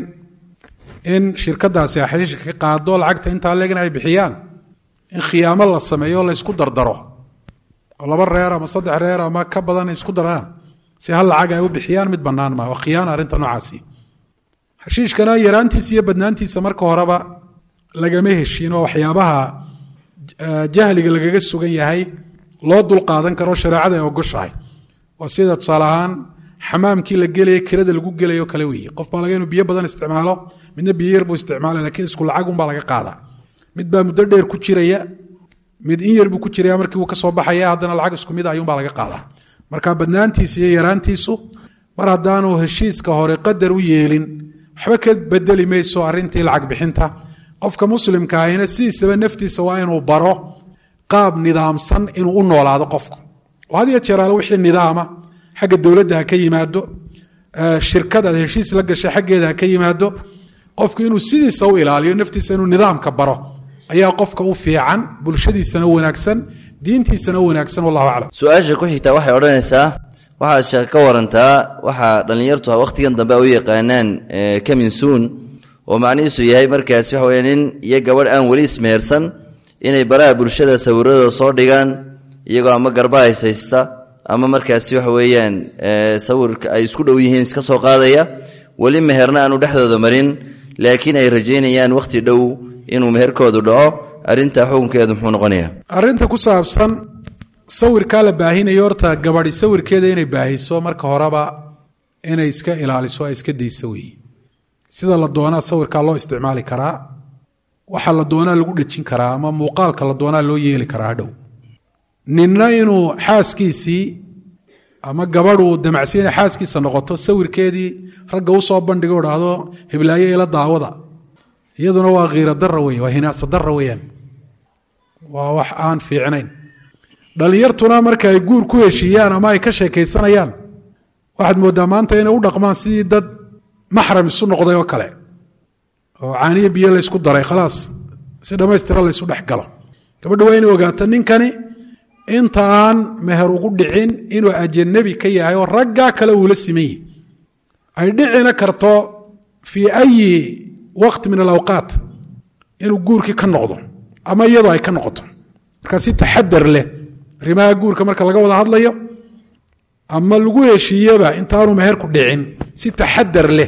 in shirkadaasi xashiishka ka qaado lacagta intaa leegna ay bixiyaan in khiyaamo la sameeyo o la ysku dardaro oo laba reer ama saddex reer ama ka badan isku daraan si hal lacag ay u bixiyaan mid bannaan maa waa khiyaana arrinta noocaasi xashiishkana yaraantiisa iyo badnaantiisa marka horeba lagama heshiin oo waxyaabaha jahliga lagaga sugan yahay loo dulqaadan karo shareecada ay ogoshahay waa sida tusaale ahaan xamaamkii la gelaya kirada lagu gelayo kale weeye qof baa laga inuu biyo badan isticmaalo midna biyo yar buu isticmaala lakiin isku lacagunbaa laga qaadaa mid baa muddo dheer ku jiraya mid in yar buu ku jiraya markii uu ka soo baxaya haddana lacag isku mid ayuunbaa laga qaadaa marka badnaantiisa iyo yaraantiisu mar haddaanu heshiiska hore qadar u yeelin waxba ka bedeli mayso arrintii lacag bixinta qofka muslimka ahina sidiisaba naftiisa waa inuu baro qaab nidaamsan inuu u noolaado qofku oo had iyo jeeraale wixii nidaama xagga dowladda ha ka yimaado shirkad aad heshiis la gashay xaggeeda ha ka yimaado qofku inuu sidiisa u ilaaliyo naftiisa inuu nidaamka baro ayaa qofka u fiican bulshadiisana wanaagsan diintiisana wanaagsan wallahu aclam su-aasha ku xigtaa waxay odhanaysaa waxaad sheek ka warantaa waxaa dhallinyartu wakhtigan dambe ay u yaqaanaan kaminsuun oo macnihiisu yahay markaas waxa weya nin iyo gabadh aan weli ismehersan inay baraha bulshada sawiradooda soo dhigaan iyagoo ama garba haysaysta ama markaasi waxa weeyaan sawirka ay isku dhow yihiin iska soo qaadaya weli meherna aanu dhexdooda marin laakiin ay rajaynayaan wakhti dhow inuu meherkoodu dhaco arrintaa xukunkeedu muxuu noqonayaa arrinta ku saabsan sawirkaa la baahinayo horta gabadhi sawirkeeda inay baahiso marka horeba inay iska ilaaliso ay iska dayso weeye sida la doonaa sawirkaa loo isticmaali karaa waxa la doonaa lagu dhejin karaa ama muuqaalka la doonaa loo yeeli karaa hadhow ninna inuu xaaskiisii ama gabadhuu damacsiya inay xaaskiisa noqoto sawirkeedii ragga usoo bandhigo dhahdo hiblaayo ila daawada iyaduna waa khiira dara wey waa hinaasa dara weeyaan waa wax aan fiicnayn dhallinyartuna marka ay guur ku heshiiyaan ama ay ka sheekaysanayaan waxaad mooddaa maanta inay u dhaqmaan sidii dad maxram isu noqday oo kale oo caaniyo biyo laysku daray khalaas si dhammaystira laysu dhex galo gabadha waa inay ogaato ninkani inta aan meher ugu dhicin inuu ajanabi ka yahay oo raggaa kale uula siman yihi ay dhicina karto fii ayi waqti min alawqaat inuu guurkii ka noqdo ama iyadoo ay ka noqoto markaa si taxadar leh arrimaha guurka marka laga wada hadlayo ama lagu heshiiyeba intaanu meherku dhicin si taxadar leh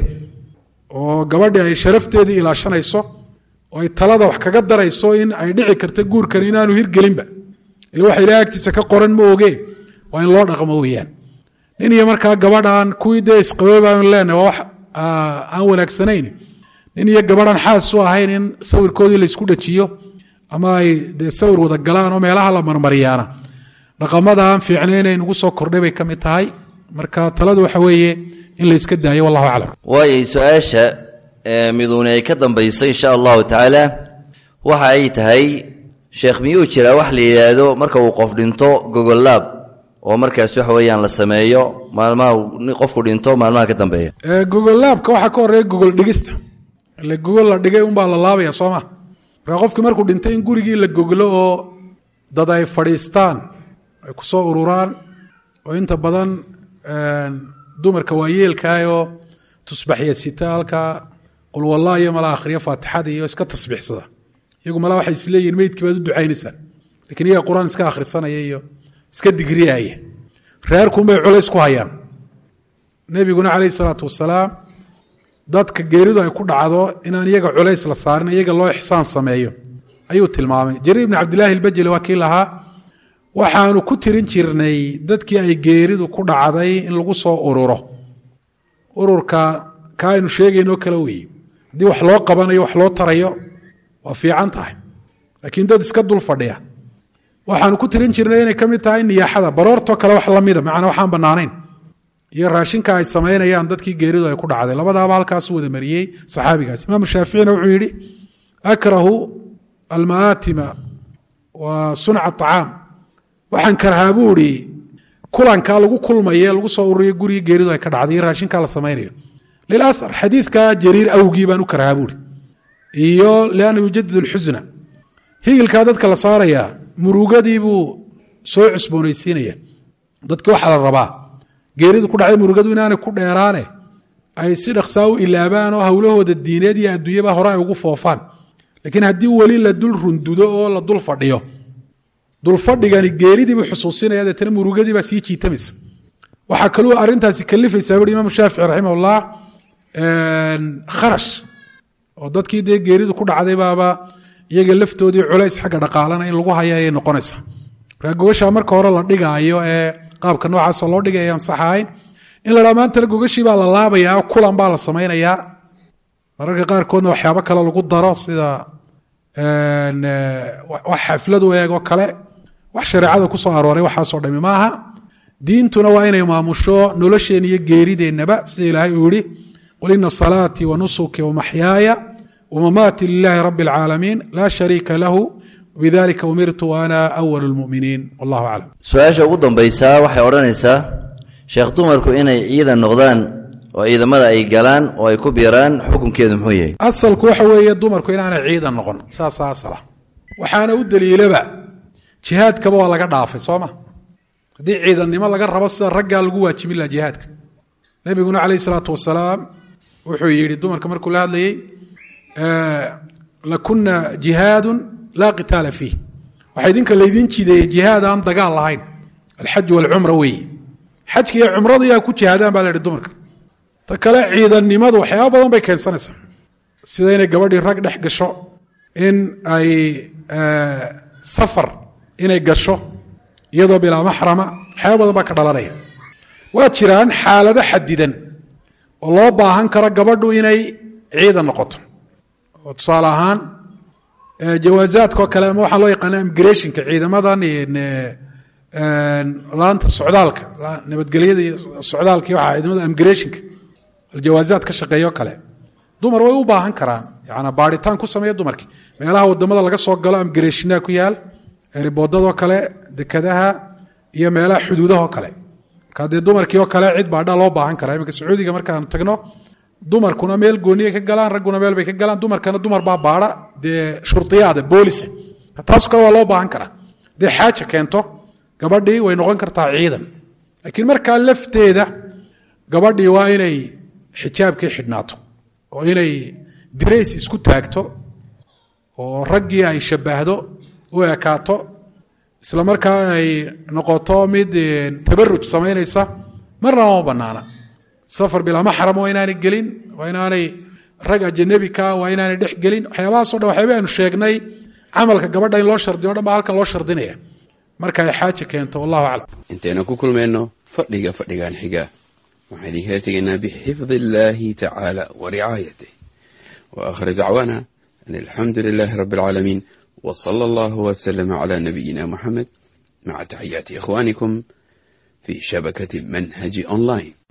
oo gabadhi ay sharafteedii ilaashanayso oo ay talada wax kaga darayso in ay dhici karto guurkan inaanu hirgelinba ila waxa ilahay agtiisa ka qoran ma oge waa in loo dhaqmo weyaan nin iyo markaa gabadhaan kuwii dee isqabay baanu leenahay waa wax aan wanaagsanayn nin iyo gabadhaan xaas u ahayn in sawirkoodii laysku dhajiyo ama ay dee sawir wada galaan oo meelaha la marmariyaana dhaqamada aan fiicnayn ay nagu soo kordhay bay ka mid tahay marka taladu waxa weeye in la yska daayo wallahu aclam waayay su-aasha miduuni ay ka dambayso insha allahu tacaala waxa ay tahay sheekh miyuu jiraa wax la yidhaahdo marka uu qof dhinto gogollaab oo markaas waxa weeyaan la sameeyo maalmaha qofku dhinto maalmaha ka dambeeya gogollaabka waxaa ka horeeya gogol dhigista ile gogol la dhigay unbaa la laabaya soo ma marka qofkii markuu dhintay in gurigii la goglo oo dad ay fadhiistaan ay ku soo ururaan oo inta badan dumarka waa yeelkaayoo tusbaxya sita halkaa qulwallah iyo mala akhriyo faatixada iyo iska tasbiixsada iyagu mala waxay isleeyihin meydkii baad u ducaynaysaa lakiin iyaga qur-aan iska akhrisanaya iyo iska digriyaaya reerkuunbay culays ku hayaan nebiguna calayhi salaatu wasalaam dadka geeridu ay ku dhacdo inaan iyaga culays la saarin iyaga loo ixsaan sameeyo ayuu tilmaamay jariir ibni cabdillaahi albajeli waa kii lahaa waxaanu ku tirin jirnay dadkii ay geeridu ku dhacday in lagu soo ururo ururka ka aynu sheegaynoo kale weeye haddii wax loo qabanayo wax loo tarayo waa fiican tahay laakiin dad iska dul fadhiya waxaanu ku tirin jirnay inay ka mid tahay niyaaxada baroortoo kale wax lamida macnaa waxaan bannaanayn iyo raashinka ay samaynayaan dadkii geeridu ay ku dhacday labadaaba halkaasu wada mariyey saxaabigaas imaamu shaaficina wuxuu yidhi akrahu almaatima wa sunca acaam waxaan karhaa buu idhi kulankaa lagu kulmaye lagu soo ururiyo gurigii geeridu ay ka dhacday iyo raashinkaa la samaynayo lilaar xadiidka jariir awgii baan u karhaa buuhi iyo lianna yujadid lxusna higilkaa dadka la saarayaa murugadii buu soo cusboonaysiinaya dadki waxaa la rabaa geeridu ku dhacday murugadu inaanay ku dheeraane ay si dhaqsaa u ilaabaan oo howlahooda diineed iyo adduunyaba hore ay ugu foofaan laakiin haddii weli la dul rundudo oo la dul fadhiyo dulfadhigani geeridiibuu xusuusinaya deetana murugadiibaa sii jiitamaysa waxaa kaluu arintaasi kalifaysaa bui imaam shaafici raximahullah kharash oo dadkii dee geeridu ku dhacday baaba iyaga laftoodii culays xagga dhaqaalana in lagu haya ayay noqonaysaa markaa gogashaa marka hore la dhigaayo ee qaabka noocaasoo loo dhigay ayaan sax ahayn in la dhaa maantana gogashii baa la laabayaa kulan baa la samaynayaa mararka qaarkoodna waxyaabo kale lagu daro sida wax xafladu eegoo kale wax shareecada ku soo arooray waxaasoo dhami maaha diintuna waa inay maamusho nolosheen iyo geerideennaba sida ilaahay uu yihi qul ina salaatii wa nusuki wamaxyaaya wamamaati lilahi rabi اlcaalamiin laa shariika lahu bidalika umirtu ana awal lmuminiin wallahu aclam su-aasha ugu dambaysaa waxay odhanaysaa sheekh dumarku inay ciidan noqdaan oo ciidamada ay galaan oo ay ku biiraan xukunkeedu muxuu yahay asalku waxa weeye dumarku inaanay ciidan noqon saasaa asala waxaana u daliilaba jihaadkaba waa laga dhaafay soo ma haddii ciidannimo laga rabo sida raggaa lagu waajibin laha jihaadka nebiguna calayh isalaatu wasalaam wuxuu yidhi dumarka markuu la hadlayey lakuna jihaadun laa qitaala fiih waxaa idinka laydin jideeyey jihaad aan dagaal lahayn alxaj walcumra weeye xajka iyo cumrada yaa ku jihaadaan baa la yidhi dumarka ta kale ciidannimadu waxyaaba badan bay keensanaysaa sida inay gabadhii rag dhex gasho in ay safar inay gasho iyadoo bilaa maxrama waxyaaba badan baa ka dhalanaya waa jiraan xaalado xadidan oo loo baahan karo gabadhu inay ciidan noqoto oo tusaale ahaan jawaazaadkao kale ama waxaa loo yaqaana imigration-ka ciidamadan laanta socdaalka nabadgelyada iyo socdaalka iyo waxaa ciidamada imigration-ka aljawaazaad ka shaqeeyo kale dumar way u baahan karaan yana baaritaan ku sameeya dumarkii meelaha wadamada laga soo galo imigration ku yaal riboodadoo kale dekadaha iyo meelaha xuduudahoo kale marka dee dumarkii oo kale cid baadha loo baahan karaa iminka sacuudiga markaanu tagno dumarkuna meel gooniyay ka galaan ragguna meel bay ka galaan dumarkana dumar baa baadha dee shuriyaada boolisa taaso kale waa loo baahan karaa dee xaaja keento gabadhii way noqon kartaa ciidan laakiin markaa lafteeda gabadhii waa inay xijaabkii xidhnaato oo inay dirays isku taagto oo raggii ay shabbahdo u ekaato isla markaa ay noqoto mid tabaruj samaynaysa marnaba ma banaana safar bilaa maxram waa inaanay gelin waa inaanay rag ajanabikaa waa inaanay dhex gelin waxyaabahaasoo dhan waxyaaba aynu sheegnay camalka gabadha in loo shardiyo o dhan baa halkan loo shardinaya marka ay xaaja keento wallahu aclam intaynu ku kulmayno fadhiga fadhigan xiga waxaan idinkala tegaynaa bixifdi illaahi tacaala wa ricaayatih wa aakhir dacwaana an alxamdu lilaahi rabbi alcaalamiin wa sala allahu wasalama calaa nabiyina muxamed maca taxiyaati ikhwaanikum fi shabakati manhaji online